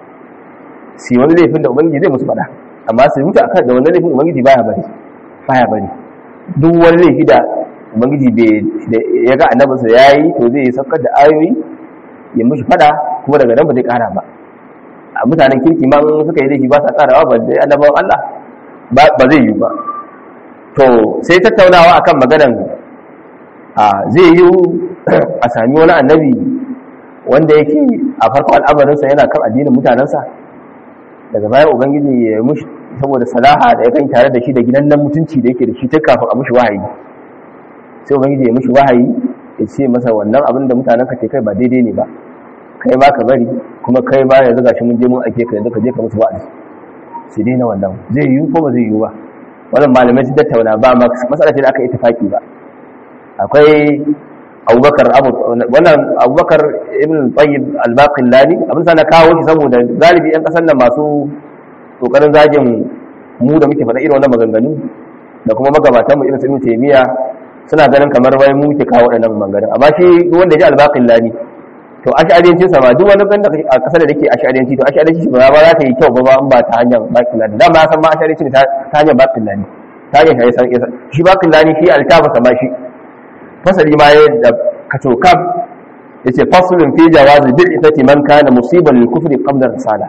su wani laifin da ubangiji zai musu faɗa amma su mutu akan da wannan laifin ubangiji baya bari baya bari duk wani laifi da ubangiji ya ga annabinsa ya yi to zai yi saukar da ayoyi ya mushi faɗa kuma daga nan ba zai ƙara ba a mutanen kirki ma suka yi laifi ba sa ƙarawa ba zai annabawan Allah ba zai yi ba to sai tattaunawa akan maganan a zai yi a sami wani annabi wanda yake a farkon al'amarinsa yana kan addinin mutanensa daga baya ubangiji ya mushi saboda salaha da ya kan tare da shi da gidan nan mutunci da yake da shi ta kafin a mushi wahayi sai ubangiji ya mushi wahayi ya ce masa wannan abin da mutanen ka ke kai ba daidai ne ba kai ma ka bari kuma kai ma yanzu gashi mun je mun ake ka yanzu ka je ka musu wa'azi su daina wannan zai yiwu ko ba zai yiwu ba wannan malamai sun tattauna ba ma matsala ce da aka yi tafaki ba akwai abubakar abu wannan abubakar ibn tayyib al-baqillani abin sa na kawo shi saboda galibi yan kasar nan masu kokarin zagin mu da muke faɗa irin wannan maganganu da kuma magabatan mu irin su ibn taymiya suna ganin kamar wai mu muke kawo waɗannan maganganun amma shi duk wanda ya ji al-baqillani to ash'ariyancin sa ba duk wani ganda a kasar da yake ash'ariyanci to ash'ariyanci ba ba za ta yi kyau ba ba ba ta hanyar baqillani da ma san ma ash'ariyanci ta hanyar baqillani ta hanyar shi shi baqillani shi altafa sa ma shi fasali ma ya da kacokam ya ce fasulun fi jawazi bil itati man kana musiban lil kufri qabla risala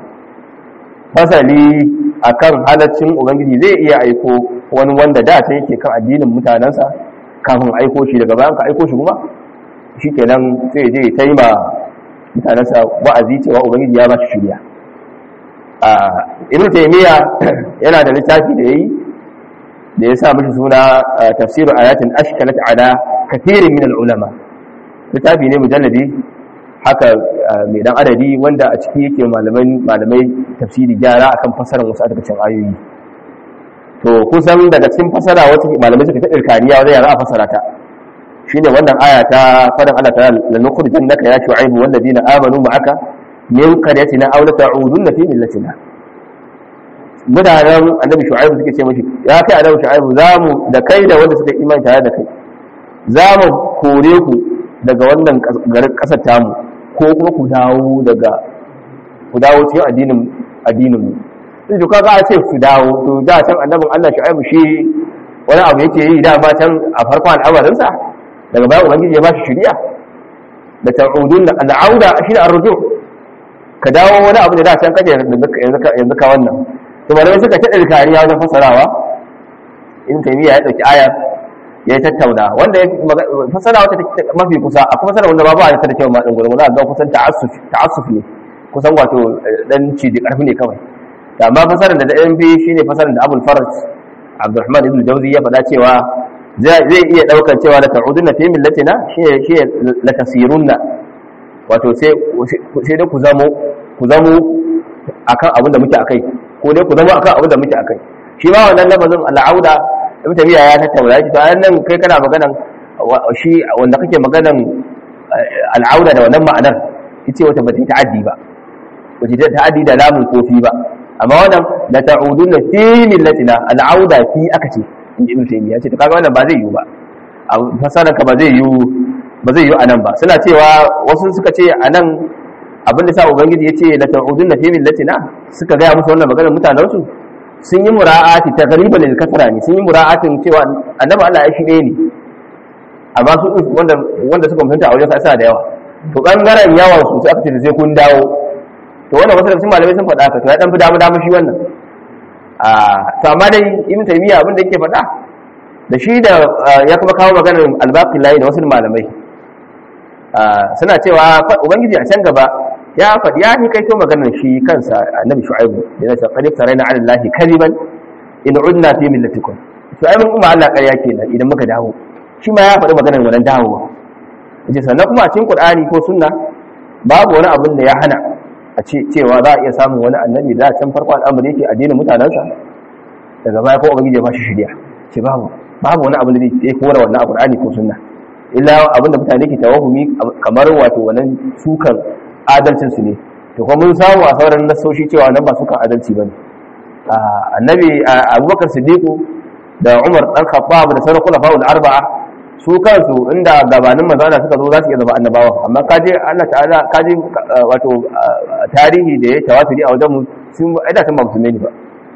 fasali akan halaccin ubangiji zai iya aiko wani wanda da ta yake kan addinin mutanansa kafin aiko shi daga bayan ka aiko shi kuma shikenan sai je ta yi ma mutanansa wa'azi cewa ubangiji ya ba shi shirya a ibn taymiya yana da littafi da yayi da ya sa mishi suna tafsiru ayatin ashkalat ala kathirin min al-ulama littafi ne mujalladi haka mai dan adadi wanda a ciki yake malamai malamai tafsiri gyara akan fasarar wasu daga cikin ayoyi to kusan daga cikin fasara wata malamai suka ta irkaniya wajen yara a fasara ta shine wannan aya ta fadan Allah ta la nukhrijannaka ya shu'aib wal ladina amanu ma'aka min qaryatina aw la ta'udunna fi millatina mutanen annabi shu'aibu suke ce mashi ya kai annabi shu'aibu za mu da kai da wanda suka imani tare da kai za mu kore ku daga wannan garin kasar tamu ko kuma ku dawo daga ku dawo cikin addinin addinin mu sai to kaga a ce ku dawo to da can annabin Allah shu'aibu shi wani abu yake yi da ba can a farkon al'amarin sa daga bayan ubangiji ya ba shi shari'a da ta'udun al'auda shi ne arruju ka dawo wani abu da da can kaje yanzu ka wannan to malamai suka taɗa kariya wajen fasarawa in taimiyya ya ɗauki ayar ya yi tattauna wanda ya fasara wata mafi kusa a kuma fasara wanda babu a ta da kyau ma ɗin gurin za a ga kusan ta'assuf ne kusan wato ɗan ciji ƙarfi ne kawai amma fasarar da ɗayan biyu shine fasarar da abul faraj abdulrahman ibn jauzi ya faɗa cewa zai iya ɗaukar cewa la ta'udunna fi millatina shi shi la tasirunna wato sai sai da ku zamo ku zamo akan abin da muke akai ko dai ku zama akan abin da muke akai shi ma wannan lafazin al'auda ibn tabiya ya tattauna shi to nan kai kana maganan shi wanda kake maganan al'auda da wannan ma'anar yace wata bata ta'addi ba wace ta ta'addi da lamun kofi ba amma wannan la ta'uduna fi millatina al'auda fi aka ce inji ibn taymiya ce to kaga wannan ba zai yiwu ba a fasaran ka ba zai yiwu ba zai yi a nan ba suna cewa wasu suka ce a nan abin da sa ubangiji ya ce la ta'udun na fi millatina suka gaya musu wannan maganar mutanen su sun yi mura'ati ta gariba lil kasra ne sun yi mura'atin cewa annabi Allah ya shi ɗaya ne amma su wanda wanda suka mutunta a wajen sa da yawa to bangaren yawan su sai aka ce sai kun dawo to wannan wasu daga cikin malamai sun faɗa ka to ya dan fi damu damu shi wannan a to amma dai ibn taymiya abin da yake faɗa da shi da ya kuma kawo maganar albaqilai da wasu malamai suna cewa ubangiji a can gaba ya faɗi ya ni kai to maganar shi kansa annabi shu'aibu yana cewa qad taraina 'ala allahi kadiban in udna fi millatikum shu'aibun kuma Allah ƙarya kenan idan muka dawo shi ma ya faɗi maganar wannan dawowa yace sannan kuma a cikin qur'ani ko sunna babu wani abin da ya hana a ce cewa za a iya samun wani annabi da can farko al'amari yake addinin mutanensa daga baya ko ubangiji ya bashi shirya ce babu babu wani abin da zai kora wannan a qur'ani ko sunna illa abin da mutane ke tawahumi kamar wato wannan sukan adalcin su ne to kuma mun samu a sauran nasoshi cewa nan ba sukan adalci bane annabi abubakar siddiqu da umar dan khattab da sauran khulafa'ul arba'a su kansu inda gabanin manzana suka zo za su iya zama annabawa amma kaje Allah ta'ala kaje wato tarihi da ya tawaturi a wajen mu sun aida tun ba musulmai ne ba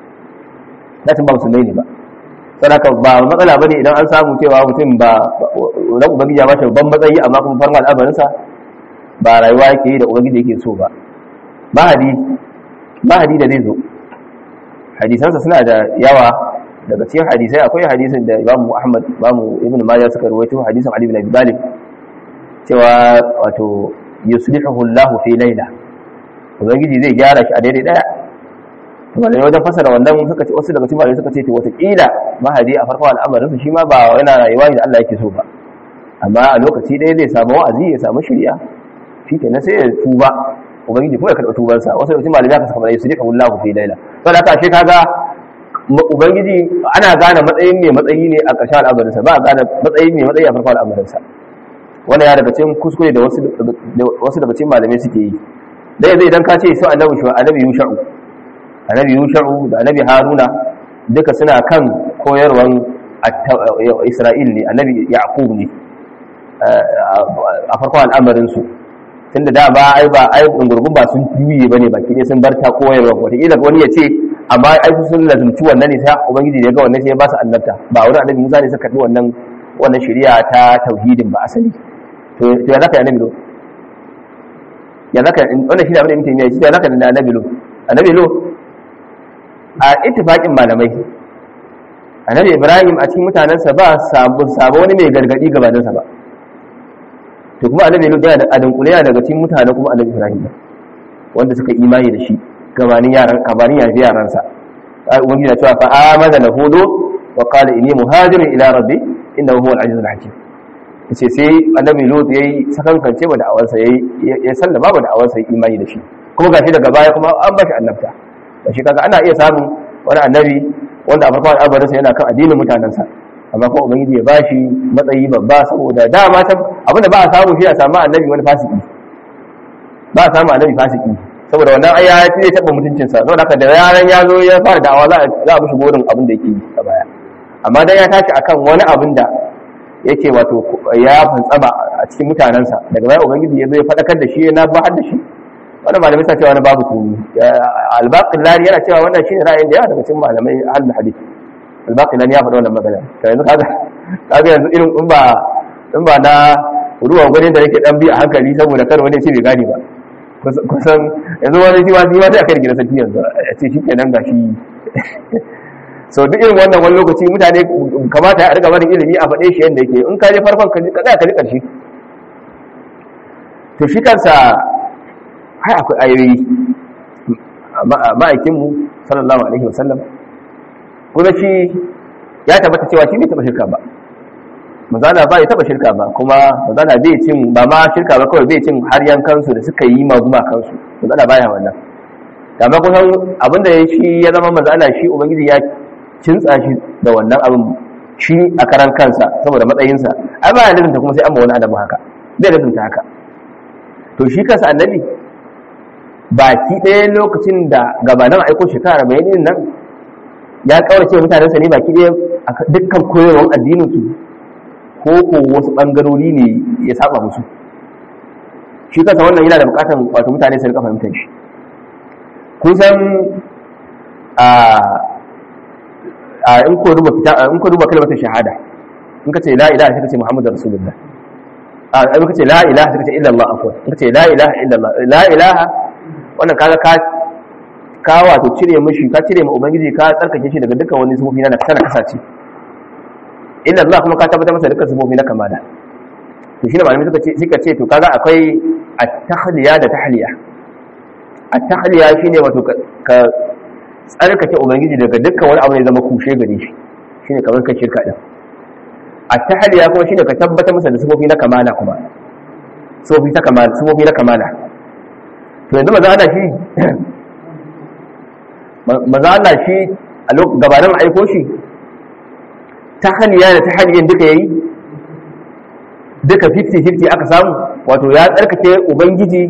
da tun ba musulmai ne ba sadaka ba matsala bane idan an samu cewa mutum ba ran ubangiji ya bashi babban matsayi amma kuma farma al'amarin sa ba rayuwa yake yi da ubangiji yake so ba mahadi mahadi da zai zo hadisansa suna da yawa daga cikin hadisai akwai hadisin da Imam Ahmad Imam Ibn Majah suka rawaito hadisin Ali bin Abi Talib cewa wato yuslihu Allah fi layla ubangiji zai gyara shi a daidai daya to wanda wajen fasara wannan suka ce wasu daga cikin malamai suka ce to wata kila mahadi a farko al'amarin su shi ma ba yana rayuwa da Allah yake so ba amma a lokaci ɗaya zai samu wa'azi ya samu shari'a shi kenan sai ya tuba ubangiji kuma ya karɓi tubansa wasu daga cikin malamai aka saka mana yuslihu Allah fi layla saboda haka shi kaga ubangiji ana gane matsayin mai matsayi ne a ƙarshen al'amarinsa ba a gane matsayin mai matsayi a farkon al'amarinsa wanda ya daga cikin kuskure da wasu daga cikin malamai suke yi da yanzu idan ka ce su annabi shu annabi yusha'u annabi yusha'u da annabi haruna duka suna kan koyarwan isra'il ne annabi yaqub ne a farkon al'amarinsu tunda da ba ai ba ai gurgun ba sun juye bane baki ne sun bar ta koyarwa wataƙila wani ya ce amma ai sun lazumci wannan ne sai ubangiji da ya ga wannan sai ya ba su annabta ba wani annabi Musa ne suka karbi wannan wannan shari'a ta tauhidin ba asali to to ya zaka annabi lo ya zaka wannan shi da abin da mutum ya ce ya zaka da annabi lo annabi lo a ittifaqin malamai annabi Ibrahim a cikin mutanensa ba sabu sabu wani mai gargadi gabaninsa ba to kuma annabi lo yana da adunkule daga cikin mutane kuma annabi Ibrahim wanda suka imani da shi gabanin yaran gabanin yaji yaransa ubangiji ya cewa fa amana lahu lut wa qala inni muhajirun ila rabbi innahu huwal azizul hakim yace sai annabi lut yayi sakankance ba da awansa yayi ya sallama ba da awansa yayi imani da shi kuma gashi daga baya kuma an bashi annabta shi kaga ana iya samun wani annabi wanda a farkon al'amarinsa yana kan addinin mutanensa amma kuma ubangiji ya bashi matsayi babba saboda dama abinda ba a samu shi a samu annabi wani fasiki ba a samu annabi fasiki saboda wannan ai ya zai taɓa mutuncinsa saboda haka da yaran ya zo ya fara da'awa za a mushi burin abin da yake yi a baya amma dan ya tashi akan wani abin da yake wato ya fantsama a cikin mutanensa daga baya ubangiji ya zo ya faɗakar da shi ya na bahar da shi wannan malamai sa cewa wani babu kuni albaqillani yana cewa wannan shine ra'ayin da yawa daga cikin malamai ahlul hadith albaqillani ya faɗa wannan magana to yanzu kaga kaga yanzu irin in ba in ba na ruwan gwanin da yake dan bi a hankali saboda kar wani ya ce bai gane ba kusan yanzu wani shi wasu ma sai a kai gida sarki yanzu a ce shi kenan ga shi so duk irin wannan wani lokaci mutane kamata ya riga wani ilimi a faɗe shi yadda yake in ka je farkon ka tsaya ka ji ƙarshe to shi kansa hai akwai ayoyi ma'aikinmu sallallahu alaihi wasallam kuma shi ya tabbata cewa shi bai taɓa shirka ba mazana ba ya taba shirka ba kuma mazana bai cin ba ma shirka ba kawai bai cin har yankansu da suka yi maguma kansu mazana baya wannan amma kusan abinda ya shi ya zama mazana shi ubangiji ya kintsa shi da wannan abin shi a karan kansa saboda matsayinsa ai ba ya lazimta kuma sai an ma wani adamu haka bai lazimta haka to shi kansa annabi baki ɗaya lokacin da gabanin aiko shekara bayanin nan ya kaurace mutanensa ne baki ɗaya dukkan koyarwar addinin su ko ko wasu bangarori ne ya saba musu shi kansa wannan yana da bukatan wato mutane su rika fahimtar shi kun san a a in ko duba fita in ko duba kalmar shahada in ka ce la ilaha sai ka ce muhammadu rasulullah a in ka ce la ilaha sai ka ce illa allah afwan in ka ce la ilaha illa allah la ilaha wannan kaga ka ka wato cire mishi ka cire ma ubangiji ka tsarkake shi daga dukkan wani sufofi na sana kasace illa allah kuma ka tabbatar masa dukkan sufofi na kamala to shine malamai suka ce suka ce to kaga akwai at-tahliya da tahliya at-tahliya shine wato ka tsarkake ubangiji daga dukkan wani abu ne zama kushe gare shi shine kamar ka shirka din at-tahliya kuma shine ka tabbatar masa da sifofi na kamala kuma sifofi ta kamala sifofi na kamala to yanzu maza Allah shi maza Allah shi a lokacin gabanin aiko shi tahliya da tahliyan duka yayi duka 50-50 aka samu wato ya tsarkake ubangiji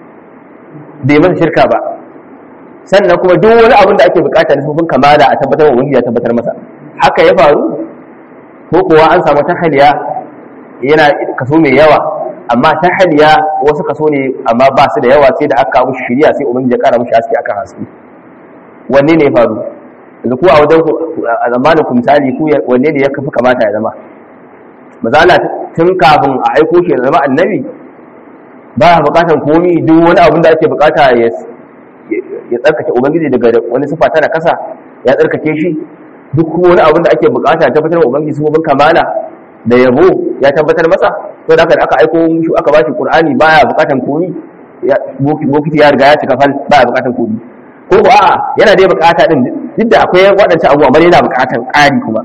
bai masa shirka ba sannan kuma duk wani abin da ake bukata da sufin kamala a tabbatar wa ubangiji ya tabbatar masa haka ya faru ko kuwa an samu tahaliya yana kaso mai yawa amma tahaliya wasu kaso ne amma ba su da yawa sai da aka kawo shiriya sai ubangiji ya kara mushi haske akan haske wanne ne ya faru yanzu ku a wajen a zamanin ku misali ku wanne ne ya kafi kamata ya zama mazala tun kafin a aiko shi ya zama annabi ba a bukatan komi duk wani abin da ake bukata ya tsarkake ubangiji daga wani sifa tana kasa ya tsarkake shi duk wani abin da ake bukata ya tabbatar wa ubangiji sifofin kamala da yabo ya tabbatar masa to da aka aiko shi aka bashi qur'ani baya bukatan komi bokiti ya riga ya cika fal baya bukatan komi ko ko a'a yana dai bukata din duk da akwai waɗancan abubuwa bane yana bukatan ƙari kuma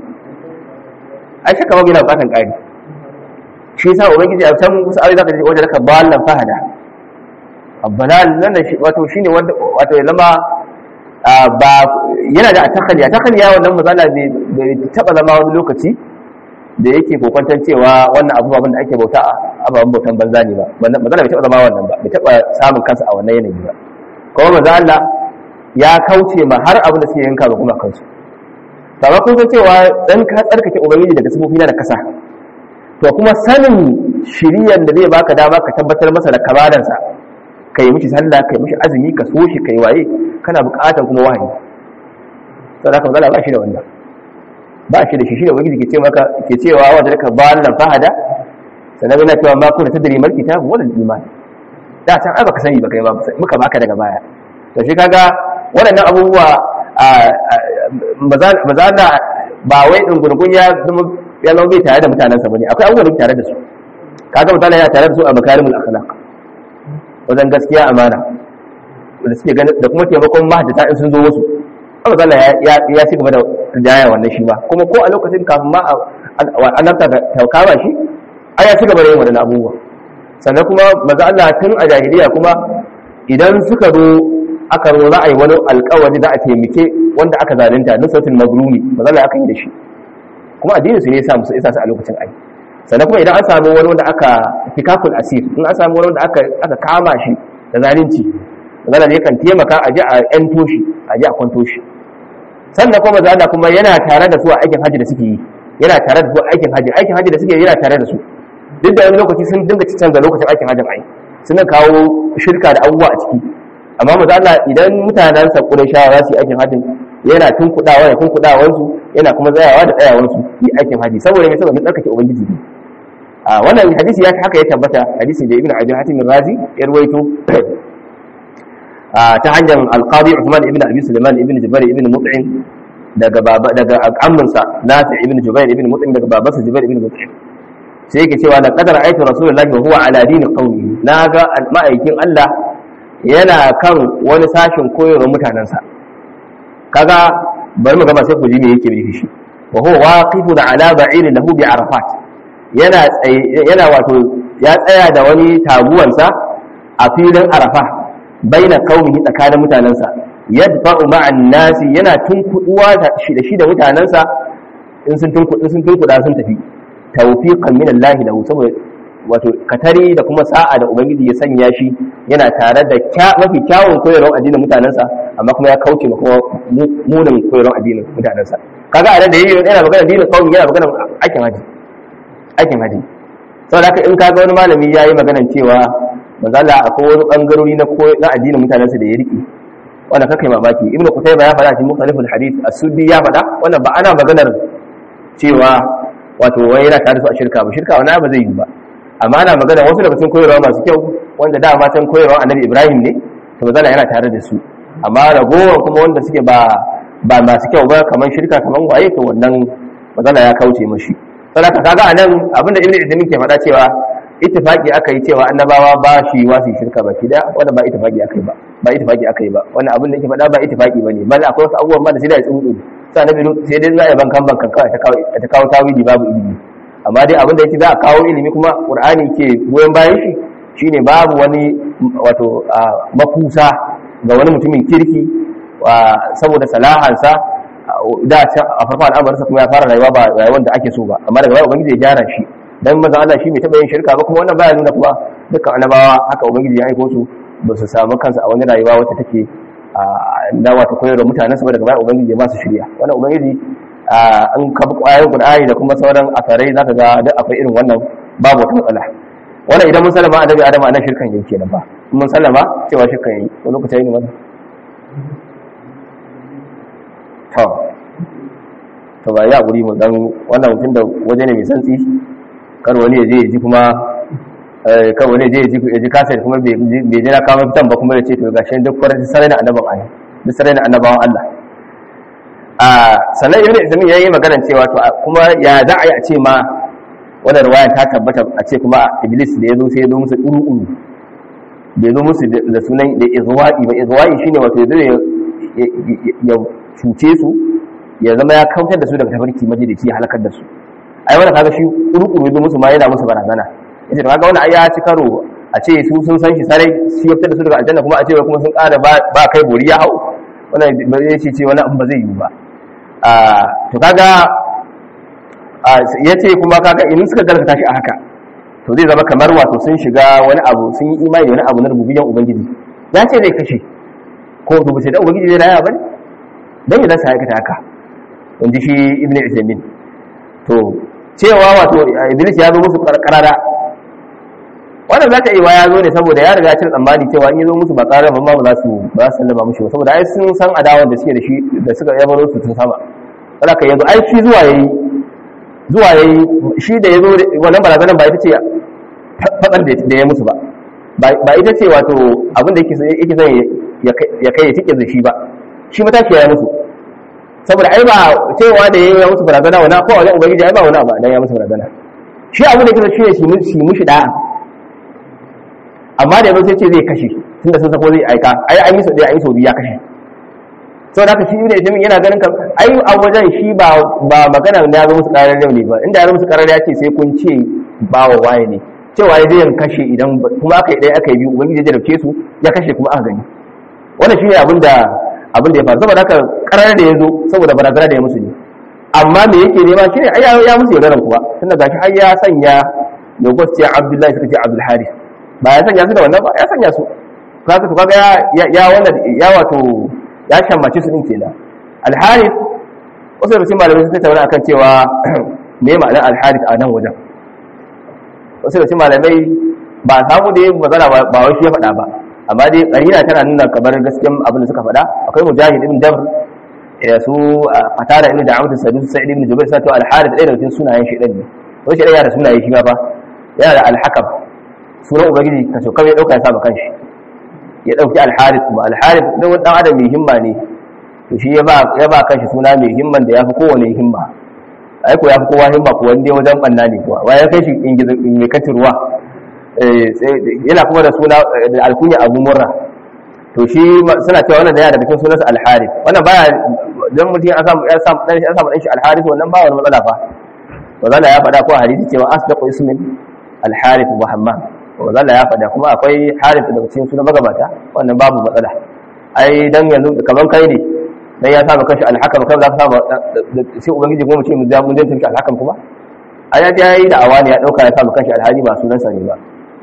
ai shakka babu yana bukatan ƙari shi yasa ubangiji a can wasu ayoyi zaka ji wajen ka ballan fahada abbalal nan shi wato shine wanda wato ya zama ba yana da takhaliya takhaliya wannan mazala bai taba zama wani lokaci da yake kokwantar cewa wannan abubuwan da ake bauta ababen bautan banza ne ba mazala bai taba zama wannan ba bai taba samun kansa a wannan yanayi ba kuma mazala ya kauce ma har abin da suke yanka ga kuma kansu amma kun san cewa dan ka tsarkake ubangiji daga sifofi na da kasa to kuma sanin shiriyan da zai baka dama ka tabbatar masa da kamalansa kai mishi sallah kai mishi azumi ka so shi kai waye kana buƙatar kuma wahayi saboda haka magana ba shi da wannan ba shi da shi shi da ubangiji ke ce maka ke cewa wa da ka ballan fahada sannan yana cewa ma kuna tadri mal kitab wal iman da can ai baka sani ba kai ba muka baka daga baya to shi kaga waɗannan abubuwa mazala ba wai ɗungurgun ya zama ya zama bai tare da mutanensa ba ne akwai abubuwan da tare da su kaga mutane ya tare da su a makarimul akhlaq wajen gaskiya amana da suke ganin da kuma taimakon mahaddata in sun zo wasu Allah zalla ya ya ci gaba da rijaya wannan shi ba kuma ko a lokacin kafin ma annabta ta kama shi ai ya ci gaba da yin wannan abubuwa sannan kuma maza Allah tun a jahiliya kuma idan suka zo aka zo za a yi wani alkawari za a taimake wanda aka zalunta nusratul mazlumi maza Allah aka yi da shi kuma addinin su ne ya sa musu isa su a lokacin ai sannan kuma idan an samu wani wanda aka fikakul asir in an samu wani wanda aka aka kama shi da zalunci maza ne kan taimaka a ji a yan toshi a ji a kwanto shi sannan kuma maza Allah kuma yana tare da su a aikin haji da suke yi yana tare da su a aikin haji aikin haji da suke yana tare da su duk da wani lokaci sun dinga canza lokacin aikin hajjin ai suna kawo shirka da abubuwa a ciki amma maza Allah idan mutanen sa Qurayshawa za su yi aikin hajjin yana tunkudawa ya tunkudawa su yana kuma tsayawa da tsayawan su yi aikin haji saboda me saboda tsarkake ubangiji ne a wannan hadisi ya haka ya tabbata hadisi da Ibn Abi Hatim Razi ya ruwaito ta hanyar Al-Qadi Uthman ibn Abi Sulaiman ibn Jubair ibn Mut'im daga baba daga amminsa Nafi ibn Jubair ibn Mut'im daga babansa Jubair ibn Mut'im sai yake cewa da kadar aikin rasulullahi wa huwa ala dini qaumi na ga ma'aikin Allah yana kan wani sashin koyarwar mutanensa kaga bari mu gaba sai ku ji me yake nufi shi wa huwa waqifun ala ba'ir lahu bi arafat yana yana wato ya tsaya da wani taguwansa a filin arafa baina qaumihi tsakanin mutanensa yadfa'u ma'an nasi yana tunkuduwa da shi da mutanensa in sun tunkudu sun tunkuda sun tafi tawfiqan min Allah lahu saboda wato katari da kuma sa'a da ubangiji ya sanya shi yana tare da mafi kyawun koyarwar addinin mutanensa amma kuma ya kauce ma kuma munin koyarwar addinin mutanensa kaga a da yayi yana magana addinin kawai yana magana aikin haji aikin haji saboda haka in kaga wani malami yayi maganan cewa manzo Allah akwai wani bangarori na ko na addinin mutanen sa da ya rike wannan kakai mamaki ibnu qutayba ya faɗa cikin mukhaliful hadith as-suddi ya faɗa wannan ba ana maganar cewa wato wai yana tare su a shirka ba shirka wani ba zai yi ba amma ana magana wasu daga cikin koyarwa masu kyau wanda da matan koyarwa annabi ibrahim ne to manzo yana tare da su amma ragowar kuma wanda suke ba ba masu kyau ba kamar shirka kamar waye to wannan manzo ya kauce mashi saboda kaga anan abinda ibnu idris ke faɗa cewa ittifaki aka yi cewa annabawa ba shi wasu shirka ba ki da wanda ba ittifaki aka yi ba ba ittifaki aka yi ba wannan abin da yake faɗa ba ittifaki bane bal akwai wasu abubuwan ma da sai da tsuntsu sai annabi sai dai za a bankan bankan kawai ta kawo ta kawo tawili babu ilimi amma dai abin da yake za a kawo ilimi kuma qur'ani ke goyon bayan shi shine babu wani wato makusa ga wani mutumin kirki saboda salahansa da a farkon al'amarinsa kuma ya fara rayuwa ba rayuwar da ake so ba amma daga baya ubangiji ya gyara shi dan manzon Allah shi bai taba yin shirka ba kuma wannan baya nuna kuma dukkan annabawa haka ubangiji ya aiko su ba su samu kansu a wani rayuwa wacce take na wata koyar da mutanen su daga baya ubangiji ya ba su shirya wannan ubangiji an ka bi ƙwayar Qur'ani da kuma sauran asarai zaka ga duk akwai irin wannan babu wata matsala wannan idan mun sallama annabi Adam anan shirkan yake kenan ba mun sallama cewa shirkan yayi ko lokacin ne wannan to to ba ya guri mu dan wannan mutum da waje ne mai santsi kar wani ya je ya ji kuma kar wani ya je ya ji kasar kuma bai je na kama fitan ba kuma ya ce to gashi duk kwarar sarai na annaban Allah duk sarai na annabawan Allah a sannan ibn ismi yayi magana cewa to kuma ya za a yi a ce ma wannan riwaya ta tabbata a ce kuma iblis da ya zo sai ya zo musu uru bai zo musu da sunan da izwa'i ba izwa'i shine wato ya ya cuce su ya zama ya kautar da su daga tafarki majalisi ya halakar da su ai wannan kaga shi kurukuru zo musu ma yana musu barazana yace to kaga wannan ai ya ci karo a ce su sun san shi sarai shi ya fitar da su daga aljanna kuma a ce kuma sun ƙara ba kai bori ya hau wannan ba zai ce ce wani abu ba zai yi ba to kaga ya ce kuma kaga in suka galkata shi a haka to zai zama kamar wato sun shiga wani abu sun yi imani da wani abu na rububiyan ubangiji ya ce zai kashe ko to sai da ubangiji zai raya bane dan ya zasa aikata haka inji shi ibnu isaimin to cewa wato iblis ya zo musu karara wannan za ta yi wa ya zo ne saboda ya riga cin tsammani cewa in ya zo musu ba karara ba ba za su ba su sallama mushi ba saboda ai sun san adawan da suke da shi da suka yabaro su tun sama wanda ka yanzu ai shi zuwa yayi zuwa yayi shi da yazo wannan barazanan ba ita ce fadar da ya musu ba ba ita ce wato abin da yake yake zai ya kai ya tike da shi ba shi matashi ya musu saboda ai ba cewa da yayi musu barazana wani ko wajen ubangiji ai ba wani abu dan ya musu barazana shi abin da yake shi ne shi mushi da'a amma da yabo sai ce zai kashe tunda sun sako zai aika ai an yi sau ɗaya an yi sau biyu ya kashe sau da shi ibn ismin yana ganin kan ai a wajen shi ba ba magana da ya zo musu karar yau ne ba inda ya zo musu karar ya ce sai kun ce ba wa waye ne cewa ya zai kashe idan kuma aka yi ɗaya aka yi biyu ubangiji ya jarabce su ya kashe kuma aka gani wannan shine abin da abin da ya faru saboda haka karar da ya zo saboda barazana da ya musu ne amma me yake nema shine ai ya musu yaudaran kuwa tunda gashi har ya sanya yogos ce abdullahi suka ce abdul haris ba ya sanya su da wannan ba ya sanya su kaga to kaga ya ya wannan ya wato ya shammace su din kenan al haris wasu da malamai sun tattauna akan cewa me ma'anar al haris a nan wajen wasu da malamai ba samu da yin magana ba wai shi ya faɗa ba amma dai qarina tana nuna kamar gaskiyan abin da suka faɗa akwai mujahid ibn jabr da su fatara ibn da'awat sadus sa'id ibn jubair sai to al haris ɗaya daga cikin sunayen shi ne wai shi ɗaya da sunaye shi ma fa yana da al hakam sunan ubangiji ka so kawai ya dauka ya saba kanshi ya dauki alharith kuma alharith dan wani dan adam mai himma ne to shi ya ba ya ba kanshi suna mai himman da yafi kowane himma ai ko yafi kowa himma ko wanda wajen banna ne kuwa wai ya kai shi in gizo in mai katirwa eh sai yana kuma da suna da alkunya abu murra to shi suna cewa wannan da yana daga cikin sunansa alharith wannan baya dan mutum ya samu ya samu dan shi ya samu dan shi alharith wannan ba wani matsala fa wanda ya faɗa ko hadisi cewa asdaqu ismin alharith muhammad wanda ya faɗa kuma akwai harif daga cikin sunan magabata wannan babu matsala ai dan yanzu kaman kai ne dan ya saba kashi alhakam kai za ka saba sai ubangiji kuma mu ce mu ja mun janta alhakam kuma ai ya ya yi da'awa ne ya dauka ya saba kashi alhaji ba sunan sa ne ba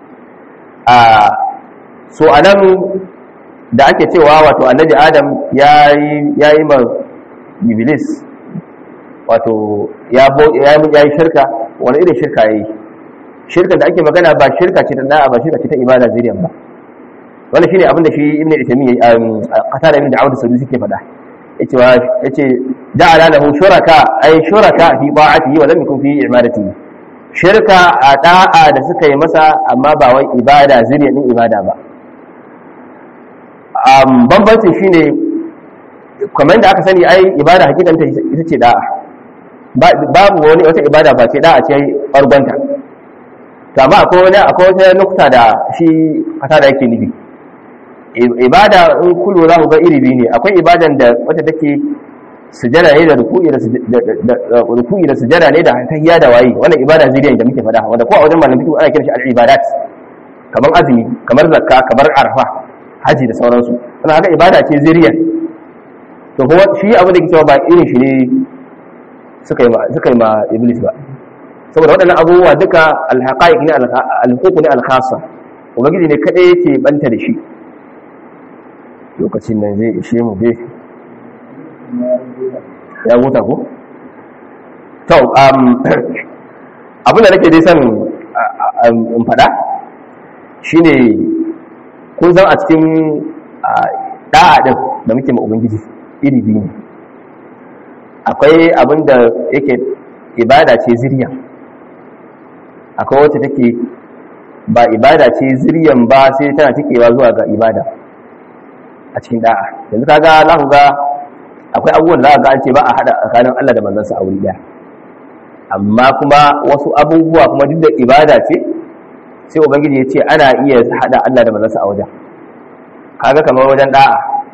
a so anan da ake cewa wato annabi adam ya yi ya yi ma iblis wato ya yi shirka wani irin shirka yayi shirka da ake magana ba shirka ce ta da'a ba shirka ce ta ibada zuriyan ba wannan shine abin da shi ibnu itami qatada ibn da'ud sadusi ke faɗa yace wa yace ja'ala lahu shuraka ay shuraka fi ta'atihi wa lam yakun fi ibadatihi shirka a da'a da suka yi masa amma ba wai ibada zuriyan din ibada ba um bambancin shine kamar da aka sani ai ibada hakikanta ita ce da'a babu wani wata ibada ba ce da'a ce bargonta to amma akwai wani akwai wata nukta da shi kasa da yake nufi ibada in kullu za ku ga iri biyu ne akwai ibadan da wata take sujada ne da ruku'i da ruku'i da sujada ne da tahiyya da wayi wannan ibada zuriya da muke faɗa wanda ko a wajen malamin fiqh ana kiran shi al-ibadat kamar azumi kamar zakka kamar arfa haji da sauransu wannan haka ibada ce zuriya to kuma shi abin da ke cewa ba irin shi ne suka yi ma suka yi ma iblis ba saboda waɗannan abubuwa duka al-haqa'iq ne al-huquq ne al-khassa ubangiji ne kadai yake banta da shi lokacin nan zai ishe mu bai ya huta ko? to abinda nake dai son in fada shine kun san a cikin da'a din da muke ma ubangiji iri biyu ne akwai abinda yake ibada ce zirya akwai wacce take ba ibada ce ziryan ba sai tana tikewa zuwa ga ibada a cikin da'a yanzu kaga za ku ga akwai abubuwan da za ga an ce ba a hada tsakanin Allah da manzansa a wuri daya amma kuma wasu abubuwa kuma duk da ibada ce sai ubangiji ya ce ana iya hada Allah da manzansa a wajen kaga kamar wajen da'a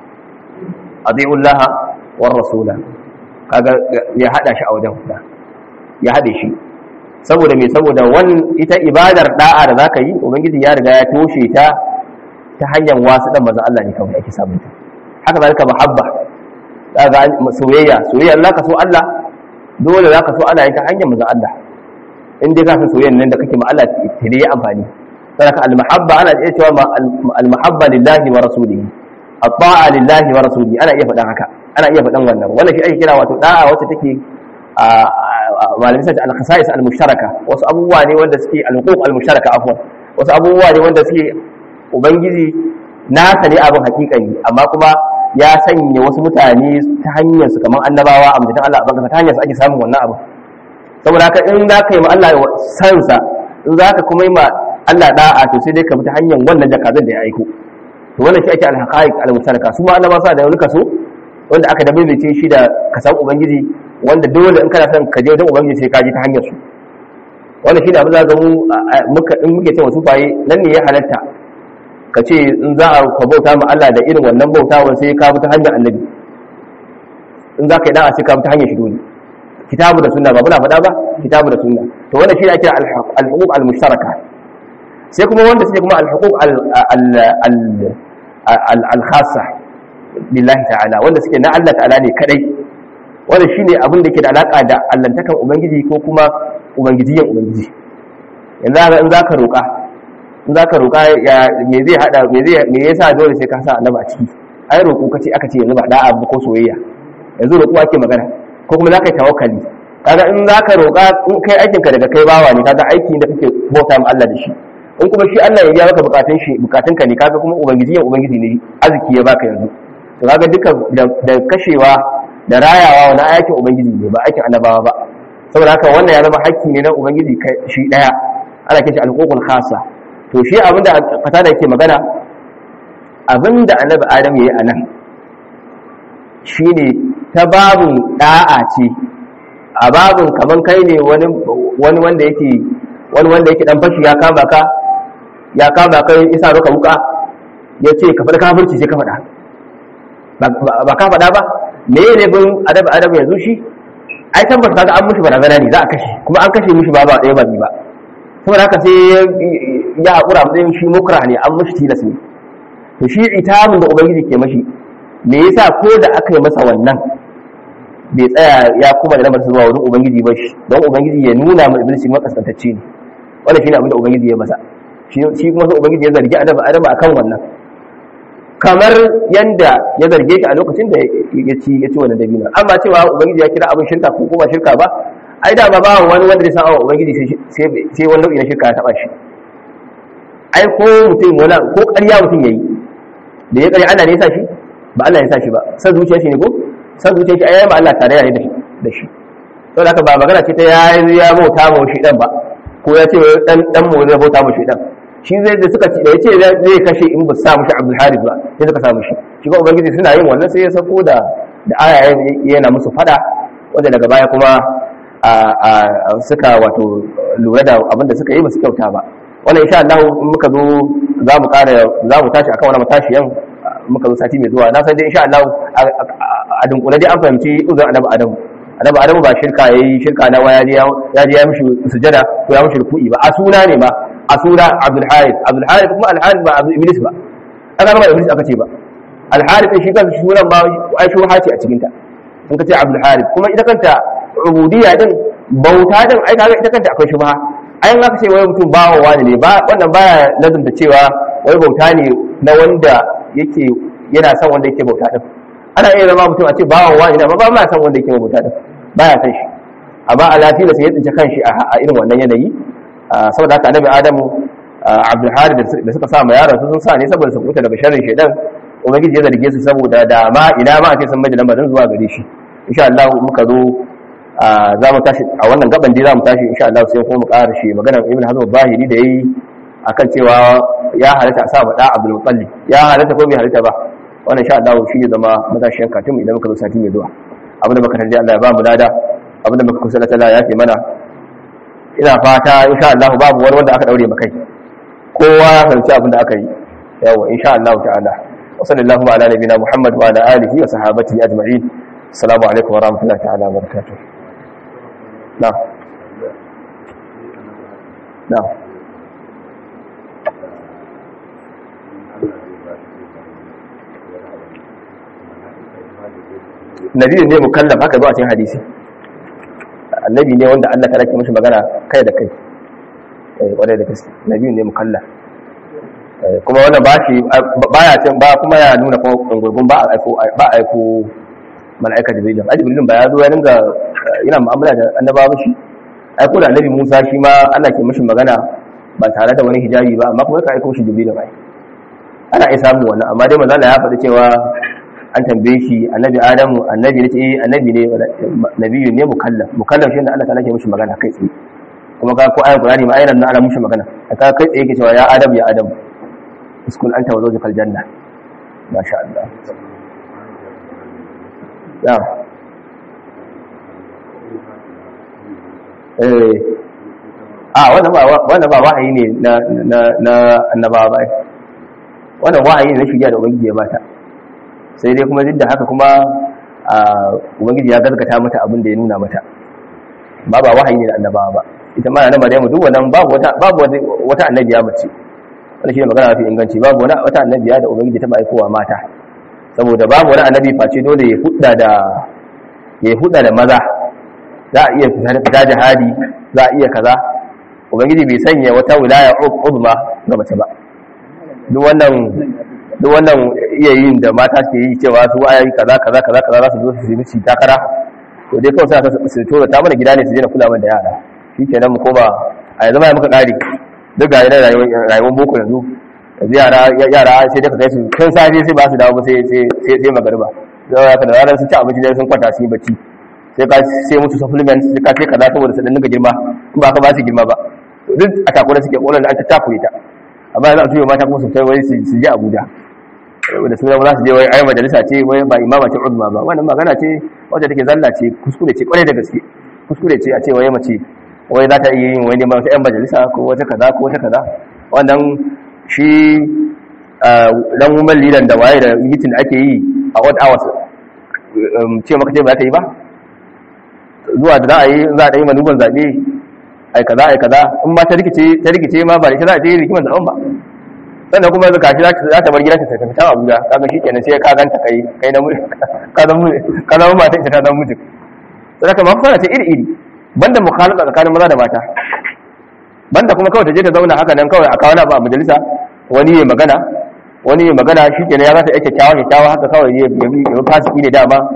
adi'ullaha war rasula kaga ya hada shi a wajen guda ya hade shi saboda me saboda wani ita ibadar da'a da zaka yi ubangiji ya riga ya toshe ta ta hanyar wasu dan manzon Allah ne kawai ake samun ta haka zalika mahabba daga soyayya soyayya Allah ka so Allah dole za ka so Allah ta hanyar manzon Allah in dai ka san soyayyan nan da kake ma Allah ta dai amfani saboda al-mahabba ana iya cewa al-mahabba lillahi wa rasulihi at-ta'a lillahi wa rasulihi ana iya faɗan haka ana iya faɗan wannan wannan shi ake kira wato da'a wacce take malamin sai al-khasa'is al-mushtaraka wasu abubuwa ne wanda suke al-huquq al-mushtaraka afwan wasu abubuwa ne wanda suke ubangiji nasa ne abin hakikani amma kuma ya sanya wasu mutane ta hanyar su kamar annabawa a mutum Allah a baka ta hanyar su ake samun wannan abu saboda haka in za ka yi ma Allah sansa in za ka kuma yi ma Allah da'a to sai dai ka bi ta hanyar wannan jakazan da ya aiko to wannan shi ake alhaqaiq almustaraka su ma annabawa sa da wani kaso wanda aka dabibice shi da kasan ubangiji wanda dole in kana son ka je wajen ubangiji sai ka je ta hanyar su wannan shi da abin za ga mu muka in muke cewa su faye nan ne ya halatta ka ce in za a ka bauta ma Allah da irin wannan bautawan sai ka bi ta hanyar annabi in za ka yi da'a sai ka bi ta hanyar shi dole kitabu da sunna ba muna faɗa ba kitabu da sunna to wannan shi ne ake al-huquq al-mushtaraka sai kuma wanda suke kuma al-huquq al-khassa billahi ta'ala wanda suke na Allah ta'ala ne kadai wanda shine abin da ke da alaka da allantakan ubangiji ko kuma ubangijiyan ubangiji yanzu in za ka roƙa in za ka roƙa me zai haɗa me ya sa dole sai ka sa annaba a ciki ai roƙo kace aka ce yanzu ba da'a ba ko soyayya yanzu roƙo ake magana ko kuma za ka yi tawakkali kaga in za ka roƙa in kai aikin ka daga kai bawa ne kaga aiki da kake bauta ma Allah da shi in kuma shi Allah ya biya maka bukatun shi bukatun ka ne kaga kuma ubangiji ya ubangiji ne arziki ya baka yanzu to kaga duka da kashewa da rayawa wani aikin ubangiji ne ba aikin annabawa ba saboda haka wannan ya zama hakki ne na ubangiji shi daya ana kishi alƙoƙul khasa to shi abinda fata da ke magana abinda annabi adam ya yi a nan shi ne ta babin ɗa'a ce a babin kamar kai ne wani wanda yake wani wanda yake dan fashi ya kama ka ya kama ka isa roka wuka ya ce ka faɗa kafirci sai ka faɗa ba ka faɗa ba me ne bin adabi adabi yanzu shi ai tabbata kaga an mushi barazana ne za a kashe kuma an kashe mishi ba ba ɗaya ba biyu ba saboda haka sai ya haƙura matsayin shi mukra ne an mashi tilas ne to shi itamin da ubangiji ke mashi me yasa ko da aka yi masa wannan bai tsaya ya kuma da lamar zuwa wurin ubangiji ba shi don ubangiji ya nuna ma iblis makaskantacce ne wannan shine abin da ubangiji ya masa shi kuma sai ubangiji ya zargi adama adama akan wannan kamar yanda ya zarge shi a lokacin da ya ci ya ci wannan dabino amma cewa ubangiji ya kira abin shirka ko kuma shirka ba ai da ba ba wani wanda zai san awa ubangiji sai sai wani nau'i na shirka ya taba shi ai ko mutum wala ko ƙarya mutum yayi da ya ƙarya Allah ne ya sa shi ba Allah ya sa shi ba san zuciyar shi ne ko san zuciyar shi ai ba Allah tare ne da shi to haka ba magana ce ta ya ya bauta mu shi dan ba ko ya ce dan dan mu zai bauta mu shi dan shi zai da suka ce da yace zai kashe in ba sa mushi Abdul Harith ba sai suka sa mushi shi ba ubangiji suna yin wannan sai ya sako da da aya yana musu fada wanda daga baya kuma a suka wato lura da abinda suka yi ba su kyauta ba wannan insha Allah in muka zo za mu kara za mu tashi akan wannan matashiyan muka zo sati mai zuwa na san dai insha Allah a dunkule dai an fahimci uzurin annabi Adam annabi Adam ba shirka yayi shirka na waya ya je ya mishi sujada ko ya mishi ruku'i ba a suna ne ba a suna Abdul Harith Abdul Harith kuma Al Harith ba Abdul Iblis ba aka ba Iblis aka ce ba Al Harith shi kansa sunan ba ai shubha ce a cikin ta in ka ce Abdul Harith kuma ita kanta ubudiyya din bauta din ai kaga ita kanta akwai shubha ai in aka ce wai mutum bawa wani ne ba wannan baya lazumta cewa wai bauta ne na wanda yake yana son wanda yake bauta din ana iya zama mutum a ce bawa wani ne ba ba ma san wanda yake bauta din baya san shi amma a lafiya sai ya tsinci kanshi a irin wannan yanayi saboda haka annabi adamu abdul harith da suka sa ma yaron sun sa ne saboda su kuta daga sharrin shaidan ubangiji ya zarge su saboda da ma ina ma a ce sun mai da lamarin zuwa gare shi insha Allah muka zo za mu tashi a wannan gaban dai za mu tashi insha Allah sai kuma mu ƙara shi maganar ibn hazm zahiri da yayi akan cewa ya halatta a sa ma da abdul muttalib ya halatta ko bai halatta ba wannan insha Allah shi ya zama matashiyan katin idan muka zo sati mai zuwa abinda muka tarji Allah ya ba mu lada abinda muka kusa da Allah ya ce mana ina fata insha Allah babu wani wanda aka daure makai kowa ya fahimci abinda aka yi yawa insha Allah ta'ala wa sallallahu ala nabiyina Muhammad wa ala alihi wa sahabatihi ajma'in assalamu alaikum wa rahmatullahi ta'ala wa barakatuh na na nabi ne mukallaf haka zuwa cikin hadisi annabi ne wanda Allah ta rake mishi magana kai da kai eh kwarai da gaske nabi ne mukallaf kuma wannan ba shi baya cin ba kuma ya nuna ko gurgun ba aiko ba aiko malaika jibril ai jibril ba ya zo ya dinga yana mu'amala da annabawa shi ai ko da annabi Musa shi ma Allah ke mishi magana ba tare da wani hijabi ba amma kuma ka aiko shi jibril ba ana iya samu wannan amma dai manzo Allah ya faɗi cewa an tambaye shi annabi adamu annabi ne eh annabi ne nabiyu ne mukallaf mukallaf shi ne Allah ta'ala ke mishi magana kai tsaye kuma ka ko ayan qur'ani ma ayan nan ana mishi magana ka kai tsaye ke cewa ya adam ya adam uskun anta wa zawjukal janna masha Allah ya eh a wannan ba wannan ba wahayi ne na na na annabawa ba wannan wahayi ne na shirya da ubangiji ya bata sai dai kuma duk da haka kuma ubangiji ya gaskata mata abin da ya nuna mata ba ba wahayi ne da annabawa ba ita ma na Maryamu duk wannan babu wata babu wata annabiya mace wannan shine magana mafi inganci babu wani wata annabiya da ubangiji ta aikowa mata saboda babu wani annabi face dole ya hudda da ya hudda da maza za a iya fita jihadi za a iya kaza ubangiji bai sanya wata wilaya uzma ga mace ba duk wannan duk wannan iya yin da mata ke yi cewa su ayi kaza kaza kaza kaza za su zo su yi miki takara to dai kawai sai su tura ta mana gida ne su je na kula mana da yara shikenan mu koma a yanzu ma muka kare duk ga yana rayuwar boko yanzu yanzu yara yara sai dai ka kai su kan safe sai ba su dawo sai sai sai magariba zai ka da ranar sun ci abinci dai sun kwanta su yi bacci sai ka sai musu supplements sai ka sai kaza saboda su dinga girma in ba ka ba su girma ba duk a takura suke kolan da an ta takure ta amma yanzu a tuyo mata kuma su kai wai su je Abuja da suna za su je wai ai majalisa ce wai ba imama ce uzma ba wannan magana ce wacce take zalla ce kuskure ce kwarai da gaske kuskure ce a ce wai mace wai za ta iya yin wani neman wata yan majalisa ko wata kaza ko wata kaza wannan shi dan woman leader da waye da meeting da ake yi a what hours ce maka ce ba ta yi ba zuwa da za a yi za a yi manuban zaɓe ai kaza ai kaza in ma ta rikice ta rikice ma ba da shi za a je rikiman zaɓen ba sannan kuma zaka shi za ta bar gidan ta tafi ta Abuja kaga shikenan sai ka ganta kai kai na ka zama ka zama mata ita ta zama mutum sai ka mafara ce iri iri banda mukhalaba tsakanin maza da mata banda kuma kawai ta je ta zauna haka nan kawai a kawo na ba a majalisa wani ya magana wani ya magana shikenan ya zata yake kyakkyawa kyakkyawa haka kawai ya ya fasiki ne dama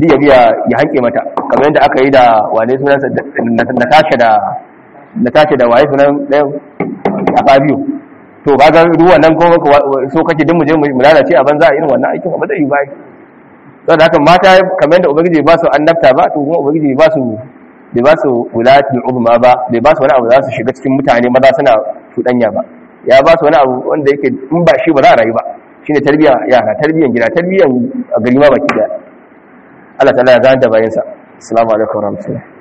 duk ya biya ya hanke mata kamar yadda aka yi da wane sunansa natasha da natasha da waye sunan ɗayan a fabiyo to ba ga ruwan nan kuma so kake duk mu je mu lalace a banza a irin wannan aikin ba zai yi ba saboda haka mata kamar yadda ubangiji ba su annabta ba to kuma ubangiji ba su bai ba su wulatul uzma ba bai ba su wani abu za su shiga cikin mutane maza suna cuɗanya ba ya ba su wani abu wanda yake in ba shi ba za a rayu ba shine tarbiyyar yara tarbiyyar gida tarbiyyar gari ma baki da Allah ta'ala ya zanta bayansa assalamu alaikum warahmatullahi